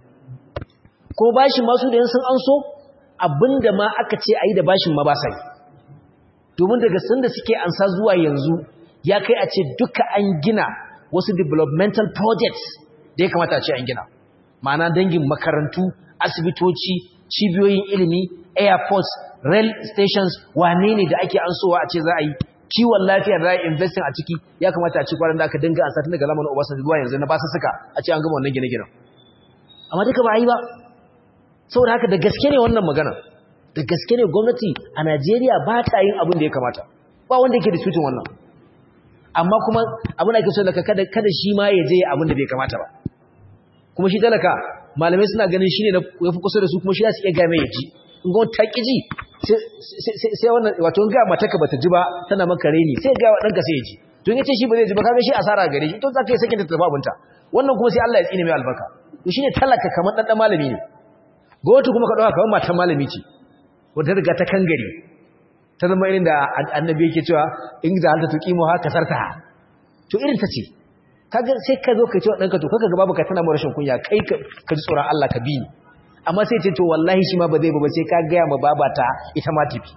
ko bashin masu da yan sun anso abinda ma aka ce a yi da bashin ma ba sa yi domin daga sanda suke ansa zuwa yanzu ya kai a ce duka an gina wasu developmental projects da ya kamata a ce an gina ma'ana dangin makarantu asibitoci cibiyoyin ilimi airports rail stations wane ne da ake ansowa a ce za a yi kiwon lafiya da za a investing a ciki ya kamata a ce kwanan da aka dinga ansa tun daga lamarin obasanjo zuwa yanzu na basu suka a ce an gama wannan gine-ginen amma duka ba a yi ba saboda haka da gaske ne wannan magana da gaske ne gwamnati a najeriya ba ta yin abin da ya kamata ba wanda yake da cutin wannan amma kuma abin da ake so daga kada kada shi ma ya je abin da bai kamata ba kuma shi talaka malamai suna ganin shine na yafi kusa da su kuma shi za su iya game ya ji in ga wata kiji sai wannan wato in ga mata ka bata ji ba tana maka reni sai ga wa danka sai ya ji to in yace shi ba zai ji ba kaga shi asara gare shi to zaka yi sakin ta tafi abunta wannan kuma sai Allah ya tsine mai albarka to shine talaka kamar dan dan malami ne gwamnati kuma ka dauka kamar matan malami ce wanda riga ta kangare ta zama irin da annabi yake cewa in za ta tuqimu ha kasarta to irin ta ce kaga sai ka zo ka ce wa danka to kaga babu ka tana mu rashin kunya kai ka ji tsoron Allah ka bi ni amma sai ce to wallahi shi ma ba zai ba sai ka ga ma babata ita ma tafi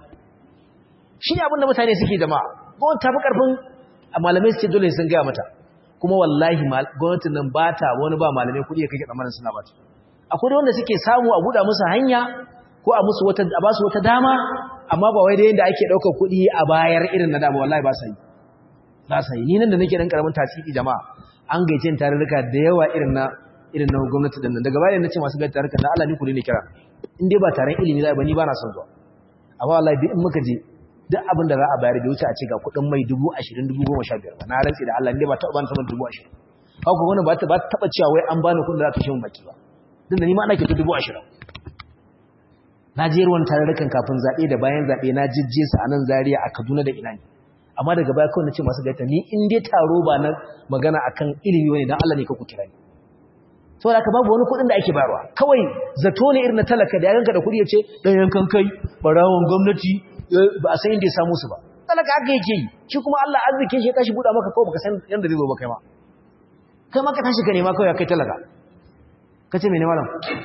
shi ne abin da mutane suke jama'a gwamnati ta fi karfin malamai su ce dole sun gaya mata kuma wallahi gwamnatin nan ba ta wani ba malamai kuɗi ya kake tsammanin suna ba ta akwai wanda suke samu a buɗa musu hanya ko a musu wata a ba su wata dama amma ba wai da yanda ake ɗaukar kuɗi a bayar irin na dama wallahi ba sa yi ba sa yi ni nan da nake dan karamin tasiri jama'a an gaice tarurruka da yawa irin na irin na gwamnati din nan daga bayan nace masu gaita tarurruka da Allah ni ku ne kira in dai ba taron ilimi za ba ni ba na son zuwa amma wallahi duk in muka je duk abin da za a bayar da wuce a ce ga kuɗin mai dubu ashirin dubu goma sha biyar ba na rantsi da Allah ne ba taɓa bani saman dubu ashirin haka wani ba ta taɓa cewa wai an bani kuɗin da za ta shi mun baki ba din da ni ma ana ke dubu ashirin na je ruwan tarurrukan kafin zaɓe da bayan zaɓe na jijje su a nan Zaria a Kaduna da ina ne amma daga baya kawai na ce masu gaita ni in dai taro ba na magana akan ilimi wani dan Allah ne ka ku kira ni saboda haka babu wani kuɗin da ake bayarwa kawai zato ne irin na talaka da ya ganka da kuɗi ya ce dan yankan kai barawon gwamnati ba a san inda ya samu su ba talaka haka yake yi shi kuma Allah arziki shi ya tashi buɗa maka kawai baka san yanda zai zo ba kai ma kai ma ka tashi ka nema kawai kai talaka kace mene malam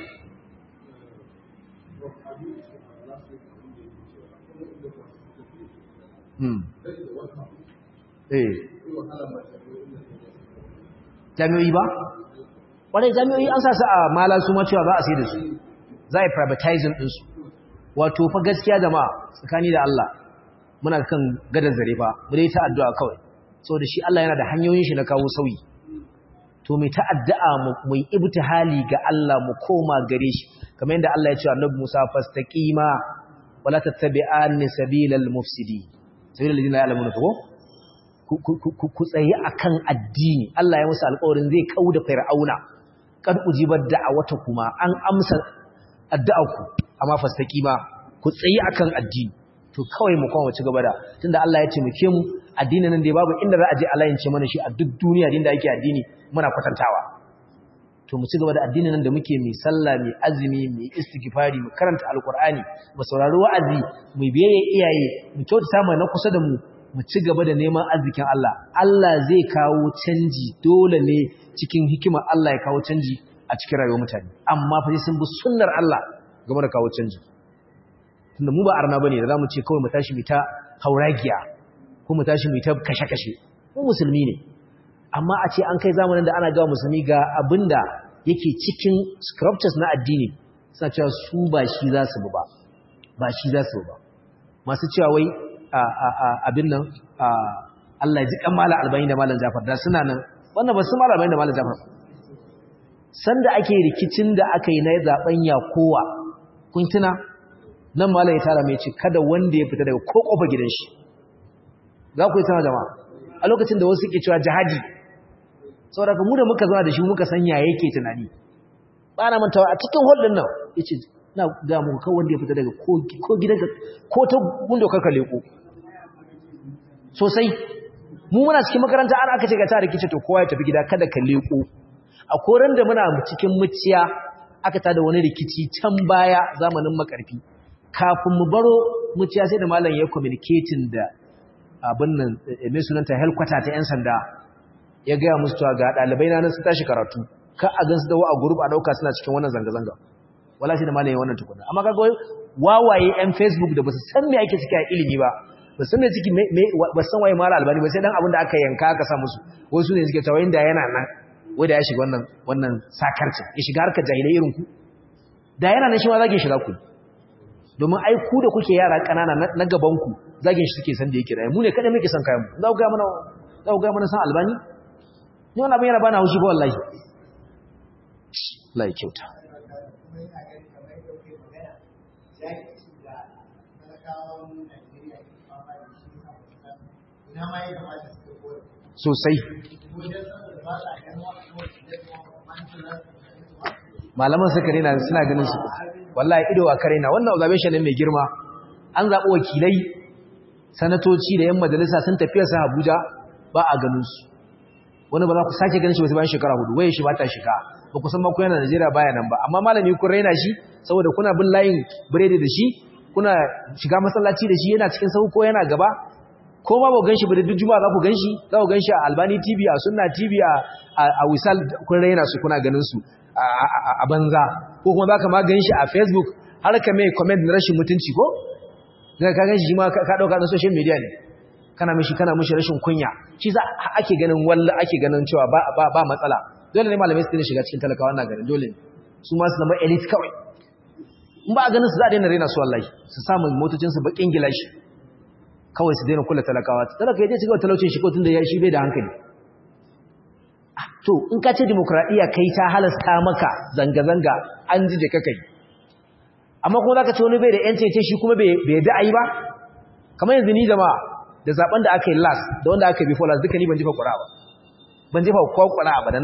hmm eh jami'o'i ba wadai jami'o'i an sa su a mala su ma cewa za a sai da su za a yi privatizing ɗinsu wato fa gaskiya jama'a tsakani da Allah muna kan gadar zare fa mu dai ta addu'a kawai saboda shi Allah yana da hanyoyin shi na kawo sauyi to mai ta'addu'a mu yi ibtihali ga Allah mu koma gare shi kamar yadda Allah ya ce Annabi Musa fastaqima wala tattabi'anni sabilal mufsidi sabilal ladina ya'lamuna ko ku tsaye akan addini Allah ya musu alƙawarin zai kauda fir'auna kad ujibar da'awata kuma an amsa addu'arku amma fastaqima ku tsaye akan addini to kawai mu kuma ci gaba da tunda Allah ya taimake mu addinin nan da babu inda za a je Allah ya ce mana shi a duk duniya din da ake addini muna kwatantawa to mu ci gaba da addinin nan da muke mai sallah mai azumi mai istighfari mu karanta alqur'ani mu saurari wa'azi mu biye iyaye mu kyautata mu na kusa da mu mu ci gaba da neman arzikin Allah Allah zai kawo canji dole ne cikin hikimar Allah ya kawo canji a cikin rayuwar mutane amma fa sai sun bi sunnar Allah game da kawo canji tunda mu ba arna bane da zamu ce kawai mu tashi mu ta hauragiya ko mu tashi mu ta kashe-kashe mu musulmi ne amma a ce an kai zamanin da ana ga musulmi ga abinda yake cikin scriptures na addini suna cewa su ba shi za su ba ba shi za su ba masu cewa wai abin nan Allah ya ji kan mala albani da malam Jafar da suna nan wannan ba su mala albani da malam Jafar sanda ake rikicin da aka yi na zaben yakowa kun tuna nan malam ya tara mai ce kada wanda ya fita daga ko kofa gidan shi za ku yi sama jama'a a lokacin da wasu ke cewa jihadi saboda mu da muka zama da shi muka sanya yake tunani ba na mantawa a cikin hall din nan yace na ga mu kawai wanda ya fita daga ko gidanka ko ta gundo ka leko sosai mu muna cikin makaranta an aka ce ga ta rikice to kowa ya tafi gida kada ka leko a koran da muna cikin muciya aka tada wani rikici can baya zamanin makarfi kafin mu baro muciya sai da malam ya communicating da abin nan mai sunanta helkwata ta 'yan sanda ya gaya musu cewa ga ɗalibai na nan su tashi karatu ka a gansu da a group a ɗauka suna cikin wannan zanga-zanga wala shi da malayin wannan tukuna amma kaga wawaye 'yan facebook da ba su san me ake ciki a ilimi ba ba san me ciki ba san waye mara albani ba sai dan abin da aka yanka aka sa musu wasu ne suke cewa inda yana nan wai da ya shiga wannan wannan sakarcin ya shiga harkar jahilai irin ku da yana nan shi ma zage shiga ku domin ai ku da kuke yara kanana na gaban ku zagin shi suke san da yake rayu mu ne kada muke san kayan mu za ku ga mana za ku ga mana san albani ni wannan abin yana bana haushi ba wallahi Allah ya kyauta sosai malaman suka rena suna ganin su wallahi ido a kare na wannan observation ne mai girma an zaɓi wakilai sanatoci da yan majalisa sun tafiya sa Abuja ba a ganin su wani ba za ku sake ganin shi wasu bayan shekara hudu waye shi ba ta shiga ba ku san ma ku yana Najeriya baya nan ba amma malami kun raina shi saboda kuna bin layin biredi da shi kuna shiga masallaci da shi yana cikin sahu ko yana gaba ko ma ba gan shi ba da duk juma'a za ku gan shi za ku gan shi a Albani TV a Sunna TV a a Wisal kun raina su kuna ganin su a banza ko kuma za ka ma gan shi a Facebook har ka mai comment na rashin mutunci ko daga ka gan shi ma ka dauka na social media ne kana mishi kana mishi rashin kunya shi za ake ganin walla ake ganin cewa ba ba, ba matsala dole ne malamai su ne shiga cikin talakawa na ganin dole su ma su zama elite kawai in ba a ganin su za a daina raina su wallahi su samu motocin su bakin gilashi kawai su daina kula talakawa talaka ya je cigaba talaucin shi ko tunda ya shi bai da hankali to in ka ce demokradiya kai ta halasta maka zanga zanga an ji da kai amma kuma zaka ce wani bai da yancin ce shi kuma bai da ayi ba kamar yanzu ni jama'a da zaben da aka yi last da wanda aka yi before last duka ni ban jefa ƙura ba ban jefa kwa ƙura ba da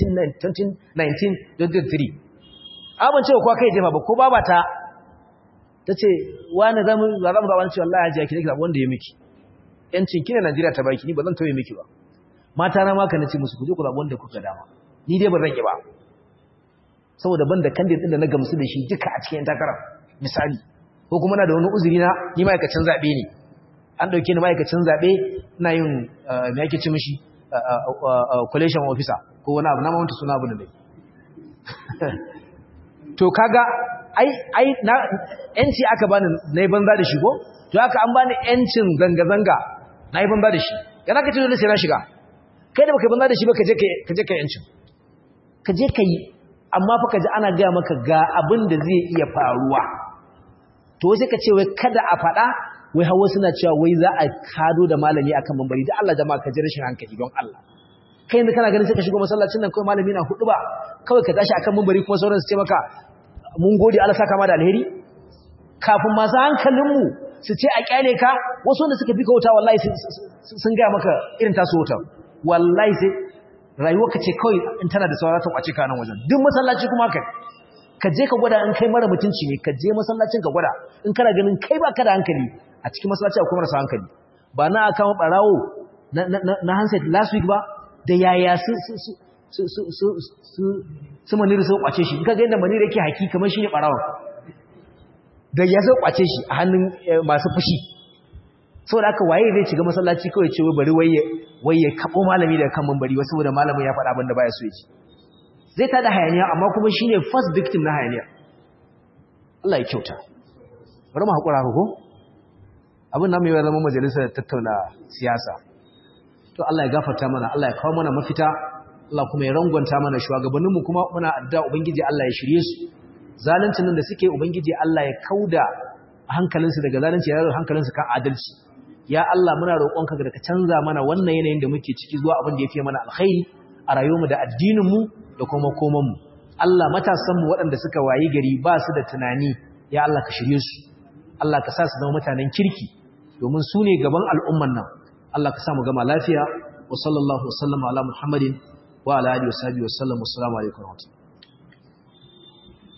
1919 a ban cewa kwa kai jefa ba ko baba ta ta ce wani zamu za mu zaɓa ce wallahi hajiya ki ne zaɓa wanda ya miki yancin ki ne Najeriya ta baki ni ba zan tauye miki ba mata na maka nace musu ku je ku zaɓa wanda kuka dama ni dai ban rage ba saboda ban da candidate din da na gamsu da shi duka a cikin takarar misali ko kuma na da wani uzuri na ni ma'aikacin zaɓe ne an ɗauke ni ma'aikacin zaɓe na yin me ake ci mishi collation officer ko wani abu na mawanta suna abu da dai to kaga ai ai na yanci aka bani na yi banza da shi ko to haka an bani yancin zanga-zanga na yi banza da shi yana ka ce dole sai na shiga kai da baka banza da shi ba ka je ka yancin ka je ka yi amma fa ka ji ana gaya maka ga abin da zai iya faruwa to sai ka ce wai kada a faɗa wai hawa suna cewa wai za a kado da malami akan mambari da Allah jama'a ka ji rashin hankali don Allah kai yanzu kana ganin sai ka shigo masallacin nan kawai malami na hudu ba kawai ka tashi akan mambari kuma sauran su ce maka mun gode Allah saka ma da alheri kafin masu hankalin mu su ce a kyale ka wasu wanda suka fi ka wuta wallahi sun gaya maka irin tasu wuta wallahi sai rayuwar ka ce kawai in tana da saura ta kwace ka nan wajen duk masallaci kuma ka ka je ka gwada in kai mara mutunci ne ka je masallacin ka gwada in kana ganin kai ba ka da hankali a cikin masallaci akwai marasa hankali ba na aka barawo na handset last week ba da yaya su su su su su su maniri sun kwace shi kaga yadda maniri yake haki kamar shi ne barawon da ya sun kwace shi a hannun masu fushi saboda haka waye zai shiga masallaci kawai ce bari waye waye kabo malami daga kan mambari wasu saboda malamin ya faɗa abin da baya so ya ji zai tada hayaniya amma kuma shine first victim na hayaniya Allah ya kyauta bari mu hakura ko abin nan mai ya zama majalisar tattauna siyasa to Allah ya gafarta mana Allah ya kawo mana mafita Allah kuma ya rangwanta mana shugabanninmu kuma muna addu'a ubangiji Allah ya shirye su zaluncin nan da suke ubangiji Allah ya kauda hankalinsu daga zalunci ya hankalinsu kan adalci ya Allah muna roƙonka da ka canza mana wannan yanayin da muke ciki zuwa abin da ya fi mana alkhairi a rayuwarmu da addininmu da kuma komanmu Allah matasanmu waɗanda suka wayi gari ba su da tunani ya Allah ka shirye su Allah ka sa su zama mutanen kirki domin su ne gaban al'umman nan Allah ka sa mu gama lafiya wa sallallahu wa sallama ala muhammadin wa ala alihi wa sahbihi wa sallam assalamu alaikum wa rahmatullahi